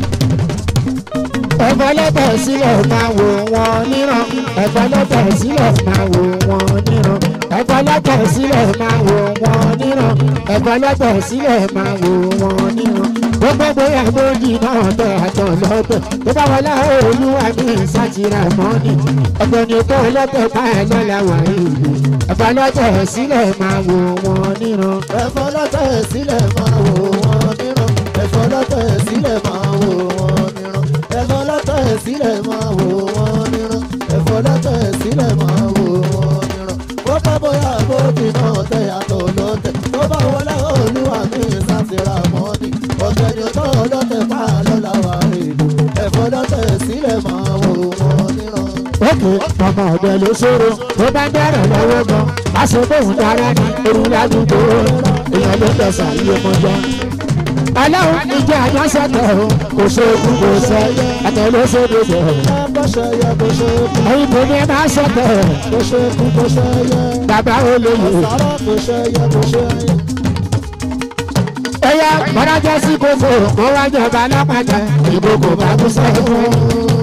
ẹ̀fọ́ lọ́tẹ̀ sílẹ̀ máa wò wọ́n níran ẹ̀fọ́ lọ́tẹ̀ sílẹ̀ máa wò wọ́n níran ẹ̀fọ́ lọ́tẹ̀ sílẹ̀ máa wò wọ́n níran ẹ̀fọ́ lọ́tẹ̀ sílẹ̀ máa wò wọ́n níran gbogbo bóyá bójì náà tẹ àtọ̀ lọ́tẹ̀ tó bá wọlé olúwa ní ìsàtìrà mọ́ni ọ̀gbẹ́ ni tó lọ́tẹ̀ báyìí lọ́la wà ìlú ẹ̀fọ́ lọ́tẹ̀ sílẹ̀ máa wò wọ́n níran
ẹ̀fọ́ lọ́tẹ̀ sílẹ̀ máa wò wọ́n níran ẹ̀fọ́ lọ́tẹ̀ sílẹ̀ máa wò wọ́n níran ẹ̀fọ́ lọ́tẹ̀ sílẹ̀ máa wò wọ́n níran ẹ̀fọ́ lọ́tẹ̀ sílẹ̀ máa wò wọ́n níran bó bá bóyá bójì náà tẹ̀ yàtọ̀ lọ́tẹ̀ tó bá wọlé olúwa mi sátìrà mọ́ni ọ̀gbẹ́ni tó lọ́tẹ̀ pa lọ́la wà èlò ẹ̀fọ́ lọ́tẹ̀ sílẹ̀ máa wò wọ́n níran.
ó òkè ọmọ ọ̀dẹ ló ṣòro tó bá ń bẹ̀rẹ̀ lọ́wọ́ gan aṣọ bóun dára ní orun ládùúgbò èèyàn ló tẹ̀sà iye mọ́jọ́. ọlọ́run ìjọ àjọṣẹ́tẹ̀ o kò ṣe é kú kò ṣe ẹ̀tẹ̀ ló ṣe é dédé o.
bó ṣe yẹ bó ṣe kú
ẹ̀yin tó ní ẹ máa ṣọ̀tẹ̀
bó ṣe kú bó ṣe yẹ
bàbá olóyè.
sọ̀rọ̀ bó ṣe yẹ bó ṣe yẹ.
ẹ̀yà bọ́dájọ́ sí kókó kó wá jọba lápàtà ìkókó bá kú sẹ́kún.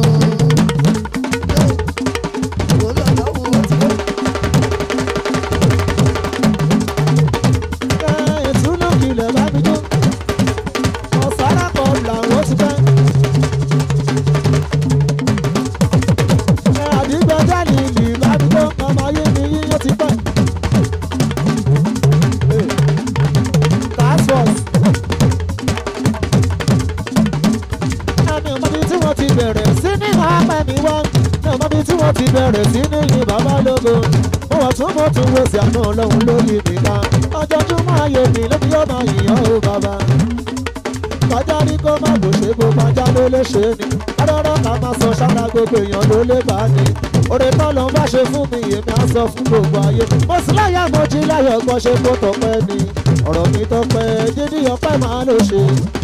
ìtúnú kìlẹ̀ lábíjú ọ̀sára kan làwọn ti fẹ́. àdìgbẹ́jà ní ìlú lábíjú ọmọ ayé mi yíyó ti pẹ́. task force. ẹni ọmọbi tí wọ́n ti bẹ̀rẹ̀ sí ní máa pẹ́ mi wọ́n ní ọmọbi tí wọ́n ti bẹ̀rẹ̀ sí ní yin bàbá lógo mo wọ̀ tún mo tún wo sí àná ọlọ́run lórí nìkan ọjọ́júmọ́ ayé mi ló fi yọ́ máa yìnyán o bàbá kọjá rí kó má bò ṣe kó pàjá ló lè ṣe ni ọlọ́rọ̀ ká máa sọ sára gbogbo èèyàn ló lè bá ní oore tán ló ń bá ṣe fún mi èmi á sọ fún gbogbo ayé mo sì láyà mo jí láyọ̀ gbọ́ ṣe kó tọpẹ́ ni ọ̀rọ̀ mi tọpẹ́ dídí ọpẹ́ máa ló ṣe.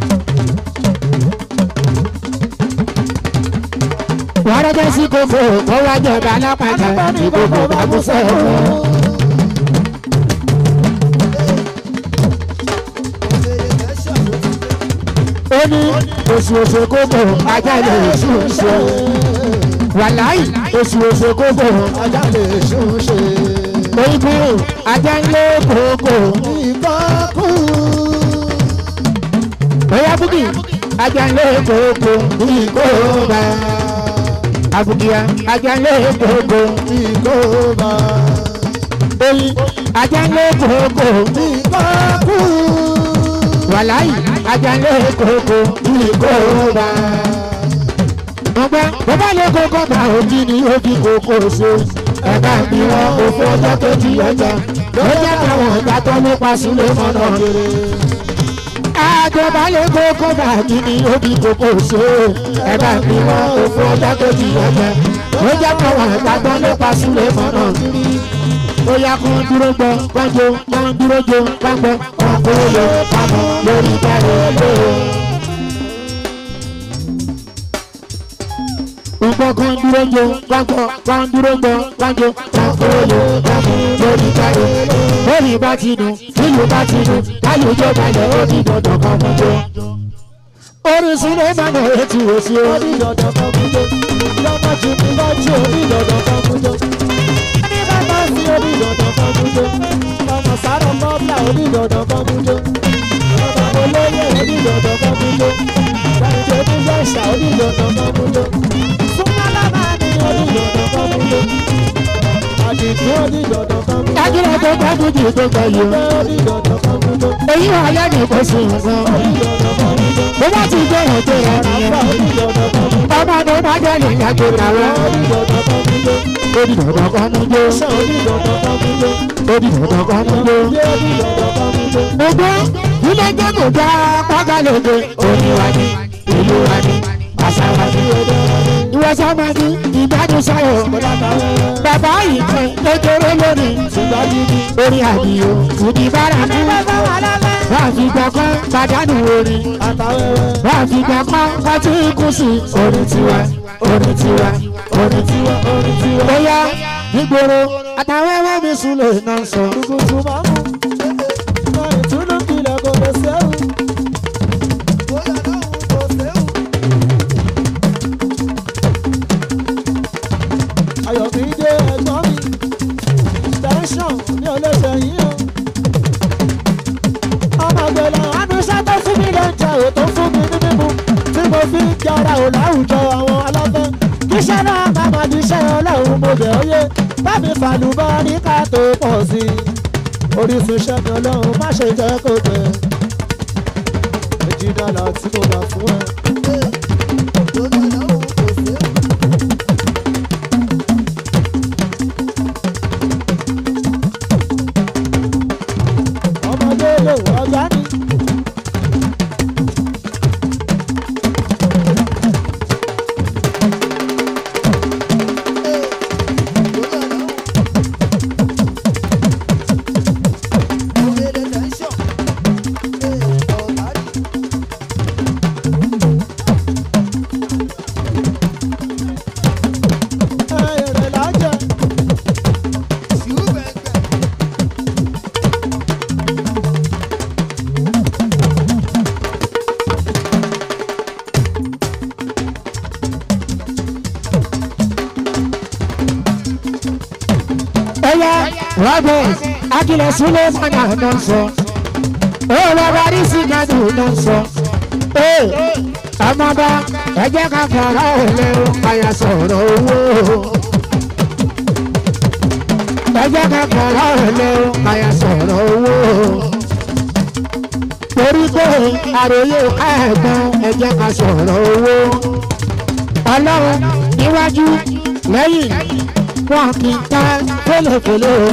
bọ́dájọ́ sí kókó kó wá jọba lápàtà ìkókó bá kú sẹ́kún. ó ní oṣù oṣù kókó ajá lè ṣùn ṣe wàláì oṣù oṣù kókó
ajá lè ṣùn ṣe
òyìnbó ajá ń lé kókó
ìkọ́kù
bóyá búkì ajá ń lé kókó ìkóbá àbùkìyà ajá ń lé kókó
ìkóbá
oyin ajá ń lé kókó
ìkọ́kù
wàláì ajá ń lé kókó ìkóbá. ọgbẹ́ bàbá lé kókó bá òjì ní òbí kókó ṣe ẹ̀ka bí wọn kò fún ọjọ́ kejì ọjà ló jẹ́ káwọn ọ̀gá tó nípa sílé mọ́nà rere. àjọba lé kókó bá òjì ní òbí kókó ṣe ẹ̀ka bí wọn kò fún ọjọ́ kejì ọjà ló jẹ́ káwọn ọ̀gá tó nípa sílé mọ́nà rere. Oya kan dúró gbọ́, kan jó, kan dúró jó, kan gbọ́, kan kúrò lọ, kan mọ̀ lórí ìbẹ̀rẹ̀ lóore. Nǹkan kan dúró jó, kan gbọ́, kan dúró gbọ́, kan jó, kan kúrò lọ, kan mọ̀ lórí ìbẹ̀rẹ̀. Lórí bá ti dùn, nílùú bá ti dùn, káyọ̀ balẹ̀ ó di dandan kan mọ́ jó. Orísun ló máa ń retí òsì o.
orí dandan kan mú jó lọ́mọ jù mí lọ́jọ́ orí dandan kan mú jó ní bàbá sí orí dandan kan mú jó ọmọ sáré mọ́bíà orí dandan kan mú jó ọmọ olóyè orí dandan kan mú jó gbàgbé ní yẹ̀ṣà orí dandan kan mú jó súnmọ́ lábá ní orí dandan kan mú jó àdìgún orí dandan kan mú jó
Dájúlẹ̀ tó gbájú jù tó gbẹ̀yìn.
ọgbẹ́ orí dandan kan mú jó
Èyí wà lẹ́nu kò sí nǹkan.
orí dandan kan mú jó
Bó bá ti jẹ́ ètò ẹ̀ nìyẹn.
àgbà orí dandan kan mú jó
Ọmọ tó bá jẹ́ nìyẹn kò tàwọn.
orí dandan kan mú jó
Ó di dandan kan mú jó.
ṣé orí dandan kan mú jó.
Ó di dandan kan mú jó. Mo gbọ́ ilé jẹ́ kò já pákálóge. Omi wa ni, ìlú wa ni, àṣà wa ni. Ìwọ sọ́mọ ní ìgbádùn sáyọ̀. Bàbá yìí kan kékeré lónìí. Orí àdìyó fìdí bára mú. Wọ́n á fi gbọ́ kán pàdánù orin. Wọ́n á fi gbọ́ kán kọ́tí kù sí. Orin tiwa, orin tiwa, orin tiwa, orin tiwa. Bóyá nígboro àtàwẹ́wẹ́ mi sùn lè náà sọ.
Ayọ̀mídé ẹ̀gbọ́n mi tẹ̀sán ní olóṣè yìí o. ọmọ gbẹ̀lẹ̀ àdúṣe tó fún mi lóúnjẹ ò tó fún mi ní mímu tí mo fi ń jọra ò láwùjọ àwọn aláfẹ́. kíṣẹ́ náà má má di iṣẹ́ ọlọ́run mo bẹ̀ ọ́ yé bámi fàlùbọ́ ní ká tó pọ̀ sí i. orísun iṣẹ́ mi ọlọ́run má ṣe jẹ́ kó gbẹ. méjì dọ́là tí mo gbà fún ẹ. ọmọdé lè wọ ọjà ní.
Ẹyẹ Robert Akilẹ̀ Sulemana ló ń sọ. Ó lọ́ba rí Sigadu ló ń sọ. Ee ọmọba ẹ jẹ́ ká fọ̀rọ̀ òlé o, àyà sọ̀rọ̀ owó. Ẹ jẹ́ ká fọ̀rọ̀ òlé o, àyà sọ̀rọ̀ owó. Torí pé àròyé ẹ̀gbọ́n ẹ jẹ́ ká sọ̀rọ̀ owó. Ọlọ́run níwájú lẹ́yìn wọn kì í ta fẹlẹfẹlẹ o.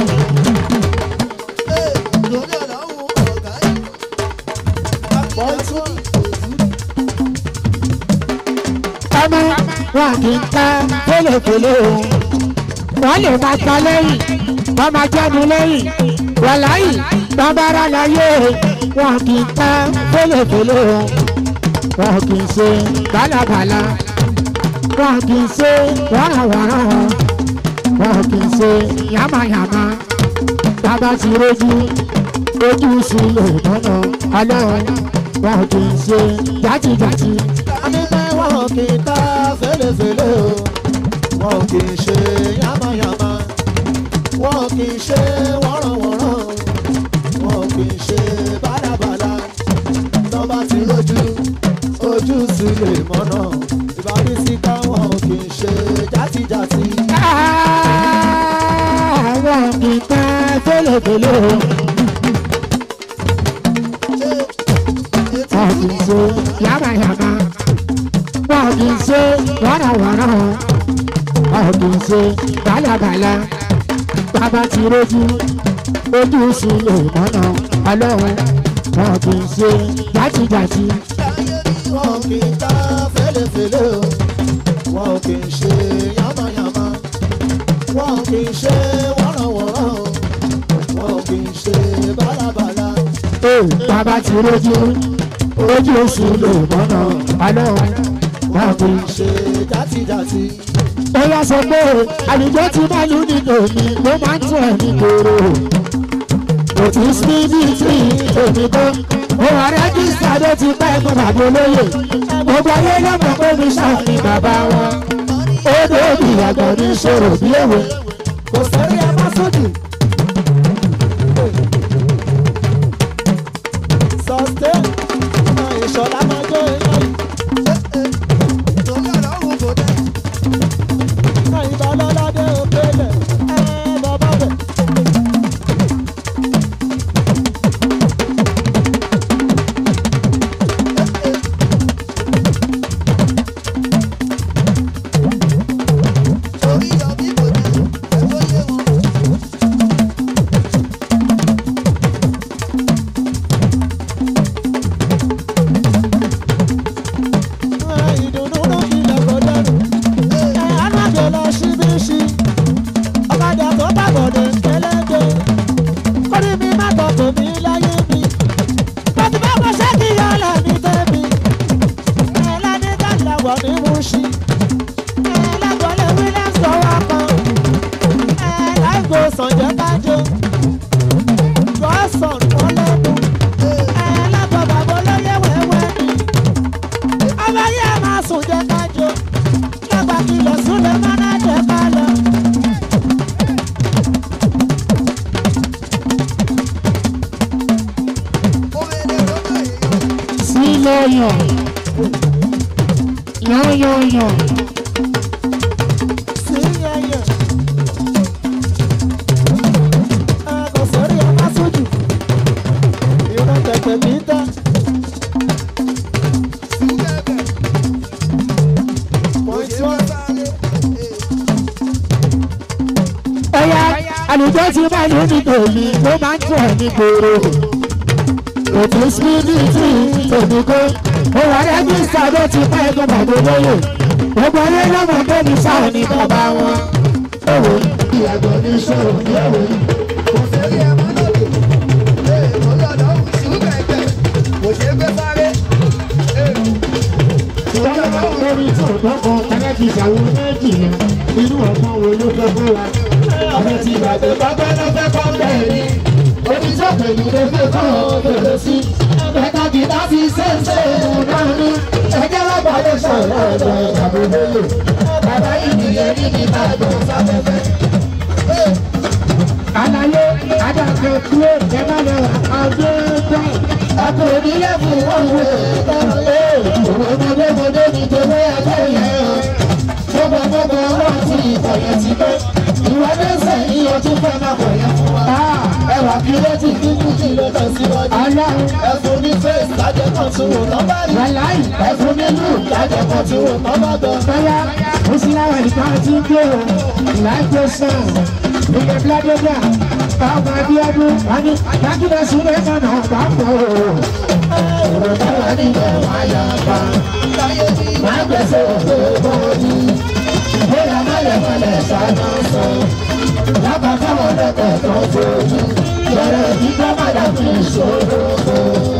ọmọ wọn kì í ta fẹlẹfẹlẹ o. wọ́n lè máa ta lẹ́yìn wọ́n máa jẹ́nu lẹ́yìn wàláyì bàbára láyé wọn kì í ta fẹlẹfẹlẹ o. wọn kì í ṣe bálabàla wọn kì í ṣe wàràwàrà wọn kì í ṣe yàmàyàmà bàbá ti rojú ojú sílẹ̀ tọ́nà ọlọ́run wọn kì í ṣe jàtijàti.
Àníbẹ̀ wọn kì í ta fẹ́lẹ́fẹ́lẹ́ o, wọn kì í ṣe yámáyámá, wọn kì í ṣe wọ́rọ̀wọ́rọ̀, wọn kì í ṣe bálabàla. Tọ́ba ti rojú, ojú sì lè mọ́nà. Ìbárí síká wọn kì í ṣe játijàti.
àwọn kì í ta fẹ́lẹ́fẹ́lẹ́ o. wọn kì í ṣe yàmàyàmà wọn kì í ṣe wàràwàrà wọn kì í ṣe bálabàla bàbá ti rojú ojú sílẹ̀ mọ́nà ọlọ́run wọn kì í ṣe jàtijàti.
Wọn kì í ta fẹ́lẹ́fẹ́lẹ́ o, wọn kì í ṣe yámáyámá, wọn kì í ṣe wọ́rọ̀wọ́rọ̀ o, wọn kì í ṣe bálabàla.
Ee, bàbá ti rojú ojú sílẹ̀ mọ́nà ọlọ́run wọn kì í ṣe.
ṣe játijàti.
ó yá sọ pé àlùjọ tí máa lù nínú mi ló máa ń tún ẹ̀ ní gbòòrò kò tí sí ní tí èmi tó ó wà rẹ́gísítà ló ti pẹ́ ẹ̀kọ́ bàbá olóyè gbogbo ayé ló mọ̀ pé mi ṣáà ní bàbá wọn ó dóbi àgbọ̀ ní ṣòro bí èwe
kò sẹ́rí ẹ má sódì. sọ́stẹ́ ọmọ ìṣọ̀lá máa jó iná yìí. náà ìbá lọ́ládé òkèlè ẹ bàbá bẹ̀. ìdùnnú ló fi lẹ́kọ̀ọ́ dẹ́nu. ẹ alájọ lọ ṣíbíṣí ọ̀kadà tó bàbọ̀dẹ̀ kẹlẹ́gbẹ́ kórì mi má tọ̀ tèmi láyé mi. bàtí bá mo ṣe kí yọ̀ọ́lá mi tẹ̀mí. ẹ ládé kàlà wọ̀ ní Mùṣí. ẹ lágbọ́lẹ̀ Williams lọ́wọ́ kan. ẹ láìgò sànjẹ́ kájọ. gọ́sàn wọn lẹ́nu. ẹ lágbọ́ bàbá olóyè wẹ́wẹ́ ni ọba yẹ máa sùn jẹ kájọ lágbà kìlọ̀ súnlẹ̀ mọ́nà jẹ ká lọ.
sílẹ̀ yàn yàn yàn yàn
sí yẹyẹ. ẹ kò sórí ẹ má sójú. ìran tẹ̀tẹ̀ kì í tẹ́. Point one.
ẹ̀yà àlùjọ tí máa lù ní tòmí ló máa ń tún ẹ̀ ní gbòòrò òtún síbí tí tòmí kó ó wà rẹ́gísítà ló ti pẹ́ ẹgbẹ́ bàbá olóyè gbogbo ayé lọ́mọ pé mi sáà ní bàbá wọn. Èwo ìyàgbọ́ ní sọ̀rọ̀ ní èwo. Ìjọba máa ń lórí ìtọ̀gbọ́n kan ẹlẹ́tì ìṣàwọ̀ méjì yẹn inú ọ̀gbọ́n wo ló fẹ́ fún wa. Àwọn ti gbàgbé bàbá náà fẹ́ kọ́ bẹ́ẹ̀ ni. Oníṣẹ́ pẹ̀lú ló fẹ́ kọ́ bẹ̀rẹ̀ sí. Bẹ́ẹ̀ka kìtà fi ṣèṣe ìrùnà ní. Ẹgbẹ́ lágbàdo sọ̀rọ̀ ọ̀dọ̀ ìjàmbá lóye. Bàbá yìí nìyẹn ní Ìbàdàn sáfẹ́fẹ́. ní lẹ́kùn wọn wò òwe mọdémọdé ní tèmi àtẹ̀yẹ gbogbo gbogbo wọn ti ìkọ̀yẹ ti pé ìwọ dẹ́sẹ̀ ní ọtún fẹ́ máa kọ̀yẹ fún wa. ẹwà kí ló ti kí kú kí ló tẹ̀ síwájú. ẹfun ní fèsì lájẹ kan tí wò tán bá rí. ẹfun ní lù lájẹ kan tí wò tán bá gbọ́.
bóyá ó sì láwọn ìtàn tí ń gbé o láìpẹ́ sàn ìgbẹ́ bíládébà báwọn abíọ́dún wọn ní dákúndà sílẹ̀ mọ̀nà bá pọ̀ o.
ọ̀rọ̀ táwa nílẹ̀ wá yá pa. má gbèsè òfé bọ́ọ̀lì. bóyá mọ́lẹ̀ mọ́lẹ̀ sáná sọ. lábàá káwọn lẹ́kọ̀ọ́ tó fojú. bẹ̀rẹ̀ kíkọ́ padà fi ìṣòro kó.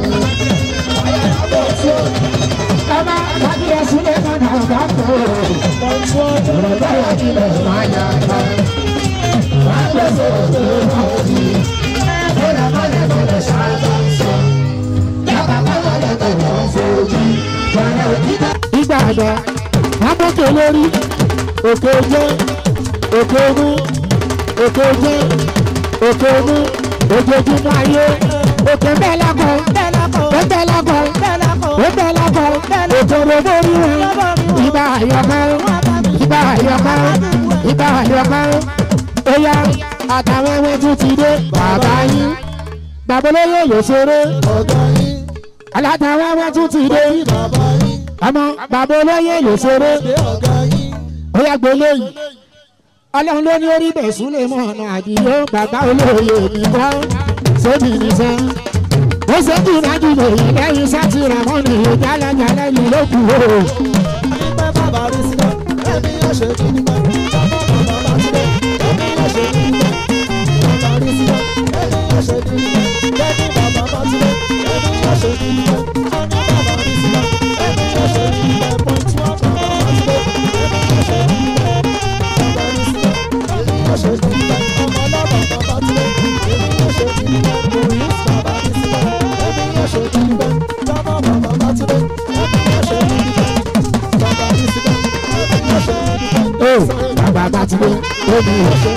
ọmọ dákúndà sílẹ̀ mọ̀nà bá pọ̀ o.
ọ̀rọ̀ táwa nílẹ̀ wá yá pa. má gbèsè òfé bọ́ọ̀lì. bóyá mọ́lẹ̀ mọ́lẹ̀ sáná sọ. lábàá káwọn lẹ́kọ̀ọ́ tó fojú. bẹ̀rẹ̀ kíkọ́
ìgbà àgbà amókè lórí òkè jẹ́ òkè ogun òkè jẹ́ òkè ogun ojoojúmọ́ ayé òkè bẹ́ẹ̀ lákọ̀ bẹ́ẹ̀ lákọ̀ bẹ́ẹ̀ lákọ̀ bẹ́ẹ̀ lákọ̀ òkèrè lórí wọn ìbá àyọkọ́ ìbá àyọkọ́ ìbá àyọkọ́ óyá àtàwọn ẹwẹ́ tún ti dé bàbá yín bàbá olóyè ló ṣeré alátàwọn ẹwẹ́ tún ti dé ọmọ bàbá olóyè ló ṣeré ó yà gbé lóyìn ọlọ́run ló ní orí bẹ̀sùn lè mọ ọ̀nà àdìyó bàbá olóyè nìkan sóbì nìsan ó ṣèjì nájú lòyìn lẹ́yìn sátì ramọ́nì ìjálẹ̀jálẹ̀ yìí ló kù ó.
Nígbà bàbá rí sílẹ̀, ẹ̀mí yóò ṣe kí nígbà. Bàbá bá sílẹ̀, ẹ̀mí yóò ṣe kí nígbà. Bàbá rí sílẹ̀, ẹ̀mí yóò ṣe kí nígbà. Bẹ́ẹ̀ni bàbá bá sílẹ̀, ẹ̀mí yóò ṣe kí nígbà. Ẹni bàbá rí sílẹ̀, ẹ̀mí yóò ṣe kí nígbà. Point one bàbá bá sílẹ̀, ẹ̀mí yóò ṣe kí nígbà. Bàbá rí sílẹ̀, ẹ̀mí yóò ṣe kí nígbà. Ọmọ ọlọ́mọ bàbá sílẹ̀, ẹ̀mí yóò ṣe kí nígbà. Police bàbá rí sílẹ̀, ẹ̀mí yóò ṣe kí nígbà. Jọmọ bàbá bá sílẹ̀, ẹ̀mí yóò ṣe kí nígbà. Bàbá rí sílẹ̀, ẹ̀mí yóò ṣe kí nígbà.
ó bàbá bá ti dé lóbi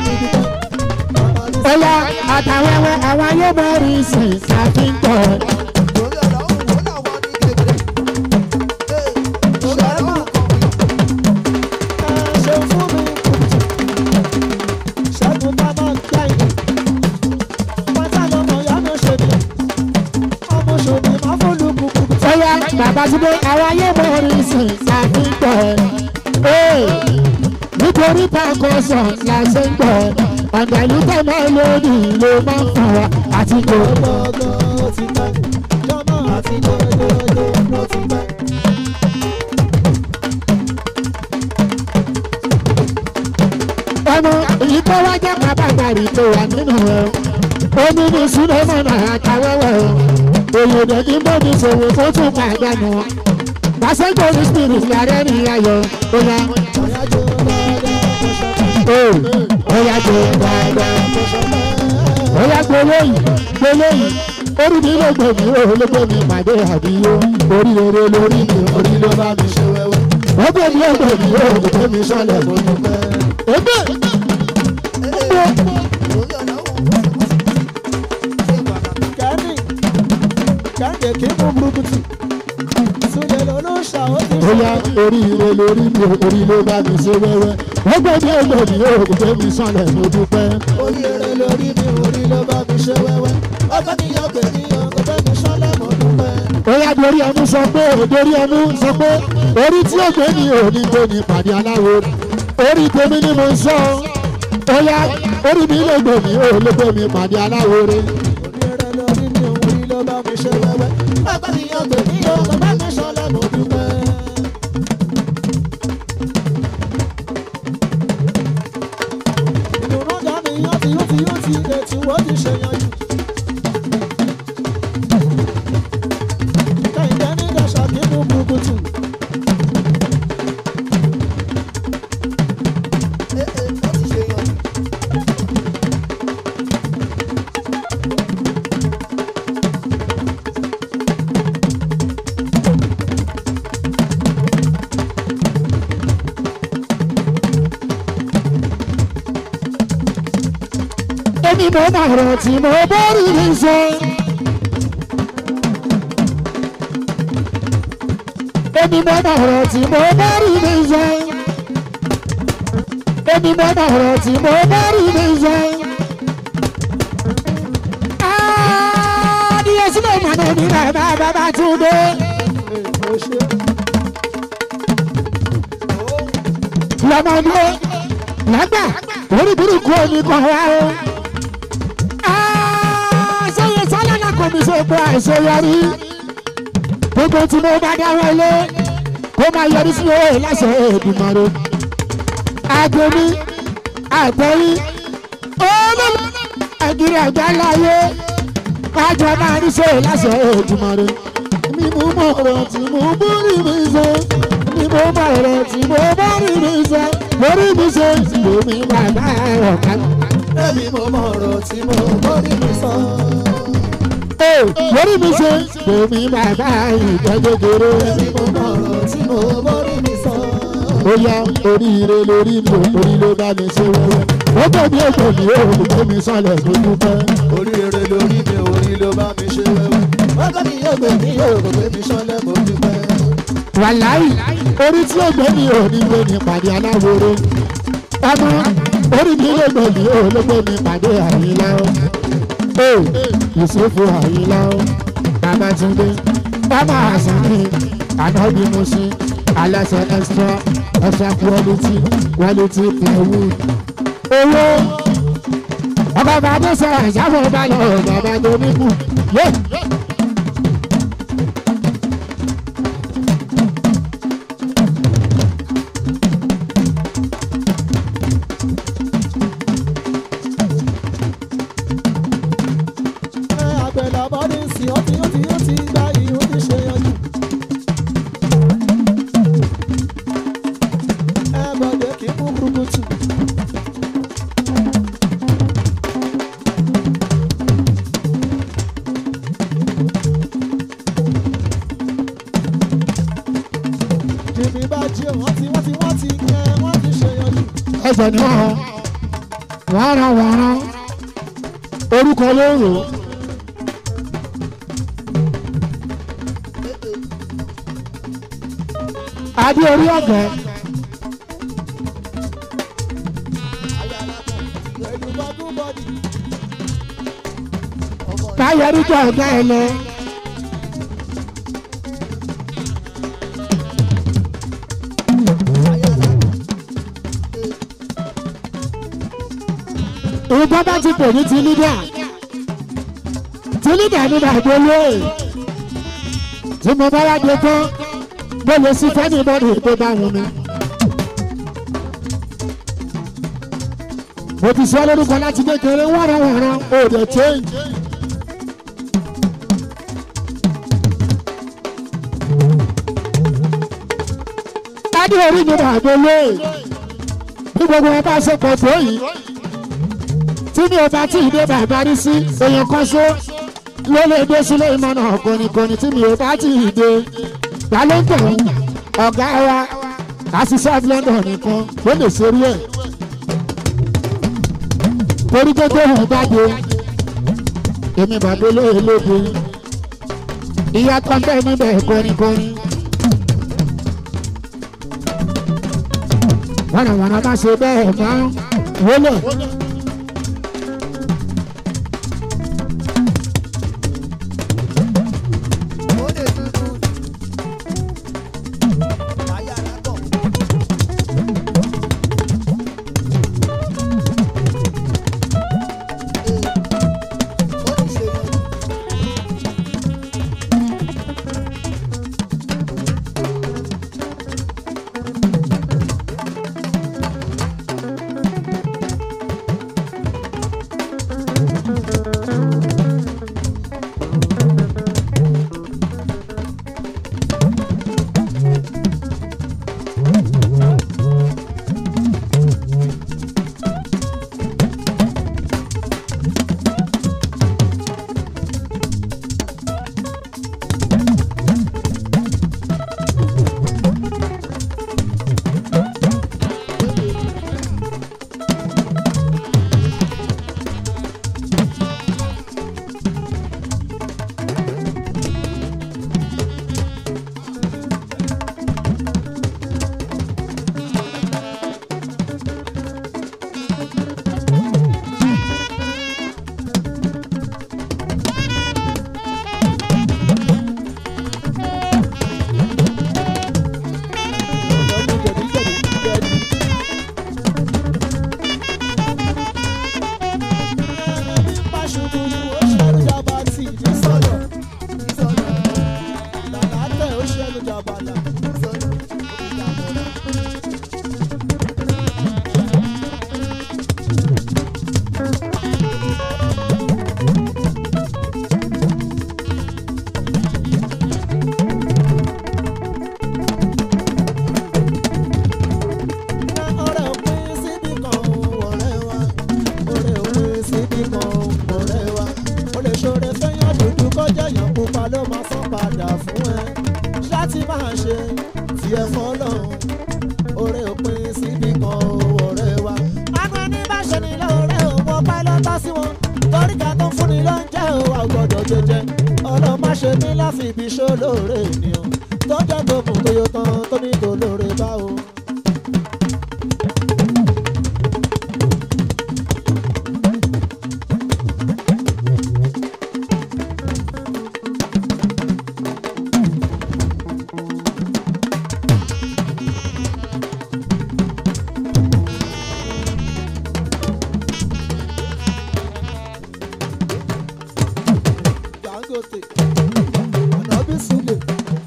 ó yá àtàwọn ẹwẹ́ àwọn ayé bọ̀ rí sí ṣàfihàn. Bóyá bàbá ti dé àwọn ayé mọ̀ rí sí àfihàn. Nítorí pàkọ́sọ̀ la ṣe ń gbọ́. Ọ̀gá ìlú tẹ̀mọ́ lórí ló máa ń fún wa àti kò. Ọmọ èyí tó wá jẹ́ pàpàgbàrí tó wà nínú ẹ̀. Omi ní Súlẹ́mọ̀nà àtàwẹ́wẹ́ o. Òyìnbó ní bóbi ṣòwò tó tún pàdánù. Pàṣẹ́jọ́ ní spirit yàrá ní ayọ̀. Ó yá Oya jẹ dáadáa. Oya gbólóyìn gbólóyìn. Orí mi ló gbé mi, òun ló gbé mi pàdé àbíyó. Orí rere lórí mi, orí ló bá mi ṣe wẹ́wẹ́. Ó gbé mi, ó gbé mi, ó gbé mi sọ́lẹ̀ mo dúpẹ́. Ebè. Oya orí rere lórí mi, orí ló bá mi ṣe wẹ́wẹ́. Ó gbé mi, ó gbé mi, ó gbé mi sọ́lẹ̀ mo dúpẹ́.
Orí eré lórí mi, orí ló bá mi ṣe wẹ́wẹ́. Ọgbẹ́ mi yọ pé ní ọgbẹ́ mi sọ́lẹ̀ mo dúpẹ́.
Oya dorí ẹnu sọ pé dorí ẹnu sọ pé orí tí ó gbé ní òní gbé ní pàdé aláwo orí tèmi ni mo ń sọ Oya orí mi lè gbé mi ò lè gbé mi pàdé aláwo rẹ.
Orí eré lórí mi, orí ló bá mi ṣe wẹ́wẹ́. Ọgbẹ́ mi yọ pé ní ọgbẹ́ mi sọ́lẹ̀ mo dúpẹ́. Ìdùnnú dání yóò ti yóò ti yóò ti ètò ó ti ṣe yanjú. Kẹ̀kẹ́ ní dàṣà kí mú bukutu.
èmi mo máa rọ̀ tí mo bórí mi sọ.
èmi mọ ọ̀rọ̀ tí mo bá rí mi sọ. èmi mọ ọ̀rọ̀ tí mo bá rí mi sọ. adìyẹ sílẹ̀ ìmọ̀nà mi náà bá bàbá tún dé. lọ́mọdé lágbà orí burúkú omi kan wá o. sẹ́yìn sálánà kò ní ṣe pé àìṣeyọrí gbogbo tí mo bá dáwọ́ lé kó máa yọrí sí owó láṣẹ Èdùmàrè. àgbẹ̀mí àtẹ̀yí olóòlù nàìjíríà gbá láyé kájọ máa ní ṣe láṣẹ Èdùmàrè. mi mú mọ̀ ọ̀rọ̀ tí mo bórí mi ṣe mi mú mọ̀ ọ̀rọ̀ tí mo bórí mi ṣe lórí mi ṣe lómi bàbá ọ̀ká.
Èmi mo mọ ọ̀rọ̀ tí mo bórí mi sọ.
lórí mi ṣe lómi bàbá ìjẹ́gẹ́gẹ́rẹ́.
Èmi mo mọ ọ̀rọ̀ tí mo bórí mi sọ.
ó yá oríire lórí mi orí ló bá mi ṣe wẹ́wẹ́. ó gbẹ̀mí ègbò mi ò lè gbé mi sọ̀lẹ̀ tó dúpẹ́.
Oríire lórí mi, orí ló bá mi ṣe wẹ́wẹ́. Wákà mi yóò gbé mi yóò gbé mi ṣọlẹ̀ mo dúpẹ́.
wàláì orí tí ó gbé mi ò ní gbé mi pàdé aláwòrò. ọmọ orí mi lè gbé mi ò lè gbé mi pàdé àyínlá o. ee Yusufu àyínlá o. Babátúndé bàbá àsánì ànábì Mùsí aláṣẹ extra extra quality quality plywood. owó ọkọ̀ bàbá sọ̀rọ̀ ìjábọ̀ balẹ̀ bàbá tó ní kù. yé.
Ẹ àgbẹ̀là bọ́dí sí ọtí ọtí ọtí gba ìhó ti ṣe yanjú. Ẹ bọ̀dé kì í mú burúkutu. Jìbì bá jí wọ́n ti wọ́n ti wọ́n ti ẹ wọ́n ti ṣe yanjú.
ẹsẹ̀ ni wọ́n wọ́n rán wọ́n rán orúkọ ló ń rò ó. adé orí ọ̀gẹ́
Pẹ̀lú bọ́dún bọ́dì.
káyọrí jọ ọ̀gá ẹ lọ. ìbọn bá ti pè ní ti lídà ti lídà ní bàbá olóyè tí mo bá wá dé tán mo lè sí fẹ́ni bọ́dì tó bá wọn mi. mo ti sọ lórúkọ láti kékeré wọ́nrọ̀wọ̀nrọ̀ ó dẹ̀ change. adé orí mi bàbá olóyè bí gbogbo wọn bá ṣe pọ̀ tó yìí tí mi ò bá tí ì dé bàbá rí sí èèyàn kan ṣó ló lè dé sílé ìmọ̀nà kọ́nikọ́ni tí mi ò bá tí ì dé ta ló ń tẹ̀ wọ́n ọ̀gá wa àṣìṣe of London nìkan ló lè ṣerú ẹ̀ torí pé tó hàn jáde èmi bàbá olóyè lóde ìyá kan bẹ́ẹ̀ níbẹ̀ kọ́nikọ́ni. wọ́nàwọ́nà má ṣe bẹ́ẹ̀ mọ́ wọlé.
jẹjẹ ọlọ́run má ṣe ní láfi ibi ṣó lóore ènìyàn tó jẹ́ tó mú tó yọ tán tó ní tó lóore báwo. Dangote Ànábì Súlè.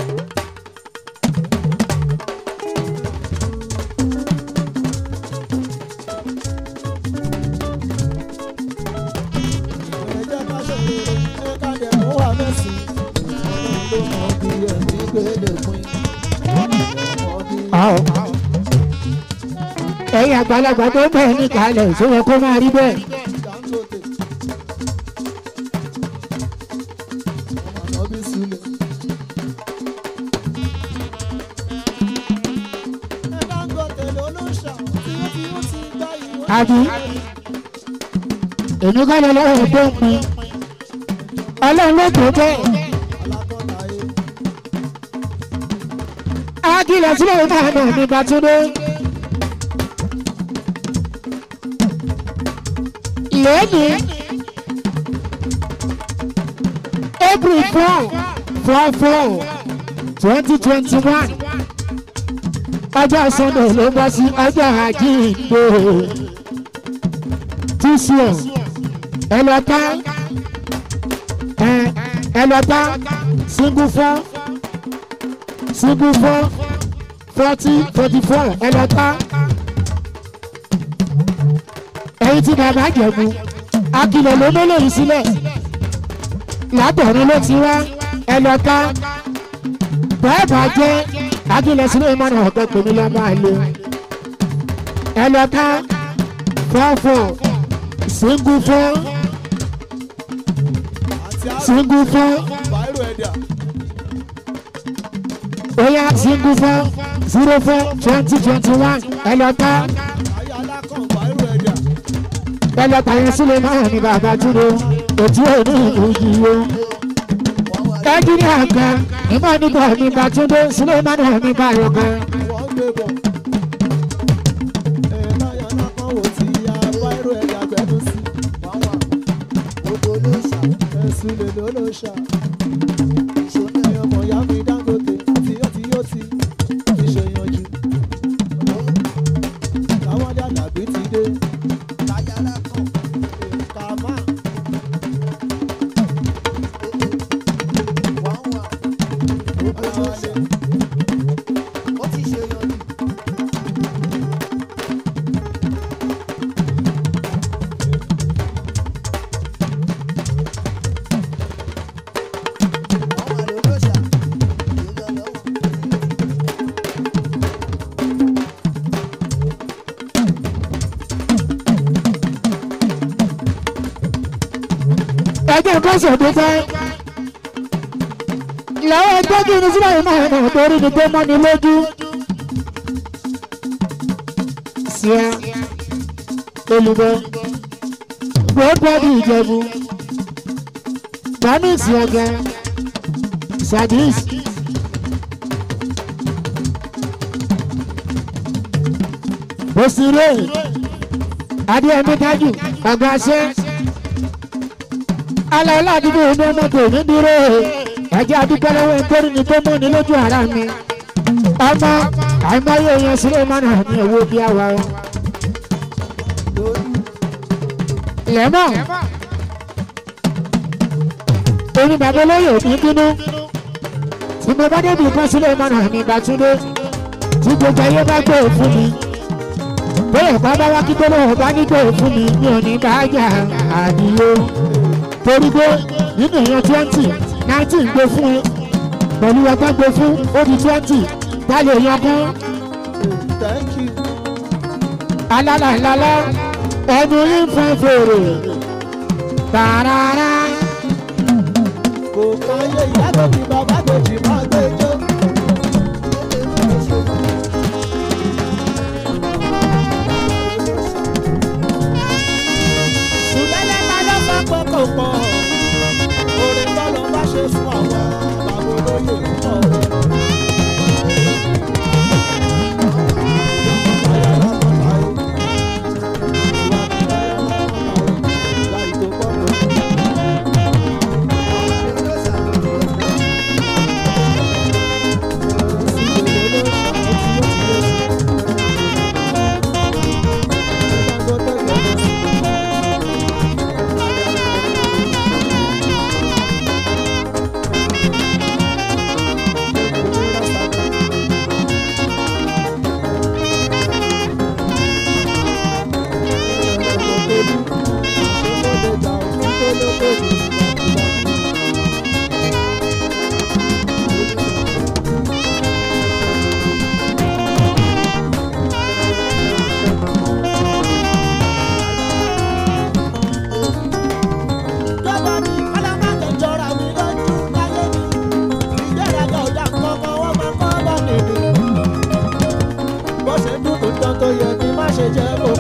Ẹ jẹ́ ká ṣe rere, ẹ ká dẹ̀ mú wa mẹ́sì. Ọlọ́run ló mọ bí ẹ̀mí gbélé pin. Ọmọ bí
Àwọn. ẹ̀yin àgbàlagbà tó bẹ̀ ní kalẹ̀ tó yẹ kó máa rí bẹ́ẹ̀.
Dangote. Ọmọ Ànábì Súlè. Ẹ Dangote ló ló ń ṣà tí ó ti ó ti gbá ìwé.
àbí èmi kọ́ lọ lọ́wọ́ tó ń pin ọlọ́run ló tó bẹ́ẹ̀
Alákọ̀ọ́ta yé.
ákìlẹ̀ sílẹ̀ náà nà ní bàtúndé. lónìí april four four four twenty twenty one ọjọ́ sunday ló bọ́ sí ọjọ́ àjíǹde tíṣíọ̀ ẹ lọ tá ẹ ẹ lọ tá single four single four forty forty four ẹ lọ tá ẹyin tí bàbá jẹ̀bù akilẹ̀ ló mélòó yìí sílẹ̀ látọ̀run ló ti wá ẹ lọ tá bẹ́ẹ̀ bá jẹ́ akilẹ̀ sílẹ̀ mọ́nà ọ̀gá pèmí lọ́mọ àlè ẹ lọ tá four four single four
Àti àrùn
single four
báírò ẹ̀dà.
oya single four zero four twenty twenty one ẹ lọ tá
Ayé alákàn báírò ẹ̀dà.
ẹ lọ tà yẹn sílẹ̀ máa ní bàbá túndé òtí òní ìlú yìí o. ẹnjìníà kan ìmọ̀ nígbà ní bàtúndé sílẹ̀ máa ní ní báyọ̀ kan.
Wọ́n gbé bọ̀. Ẹ láyé alákàn wò tí ya báírò ẹ̀dà gbẹ́nu sí. Wọ́n wà. Gbogbo ló ṣà. Ẹ̀sùn lè ló ló ṣà. Ìṣòro ẹ̀yọ́ mọ̀ yá mi Dangote. Tí ó ti yóò ti ti ṣe yanjú. Táwọn dé àlàbí ti dé. Láyé alákàn. Kàmá. Wọ́n wà. Gbogbo ló ṣà. Ó ti ṣe yanjú.
ẹjọ́ kọ́sọ̀ tó fẹ́. làwọn ẹgbẹ́ kí ni sílẹ̀ máa nà torí ni pé mọ́ni lójú. síá olùbọ gbọ́dọ̀dì ìjẹ̀bù bámísì ọ̀gá sadis. òsèré adéyẹmí tájù ọgbà ṣẹ́ aláìlá àdúgbò ní ọmọ tòmí dúró ẹjẹ adúgbò lọ́wọ́ nítorí ní tó mú ní lójú ara mi ọmọ àìmọye èèyàn sílẹ̀ mọ́nà ní owó bí àwa o. lẹ́mọ̀ èmi bàbá olóyè òbí bínú tí mo bá débi kan sílẹ̀ mọ́nà ní Bàtúndé tí gbogbo ayé bá gbé fún mi bóyá ìpá bá wá kí tó lóhùn bá ní gbé fún mi mi ò ní bá jà àdìyó torí pé nínú èèyàn twenty nineteen gbé fún ẹ pẹ̀lú ọgbọ́n gbé fún ó di twenty dálé èèyàn kan
Thank you.
alálàlálá ẹnu yín fún fèrè tààràrà
Kò káyé ìyá tó ti bàbá tó ti máa gbé jó. Sùlẹ́lẹ̀ ta ló sọ pé kò pọ̀? Orin sún àwọn bàbá olóyè púpọ̀. Lọ́wọ́ mi, ọlọ́mọdé jọra mi lójú láyé mi. Ìgbéraga ọ̀dà kankan wọ́n máa kọ́ bọ́ nìyí. Bó ṣe dùn tó tán tó yẹ kí má ṣe jẹ́ kó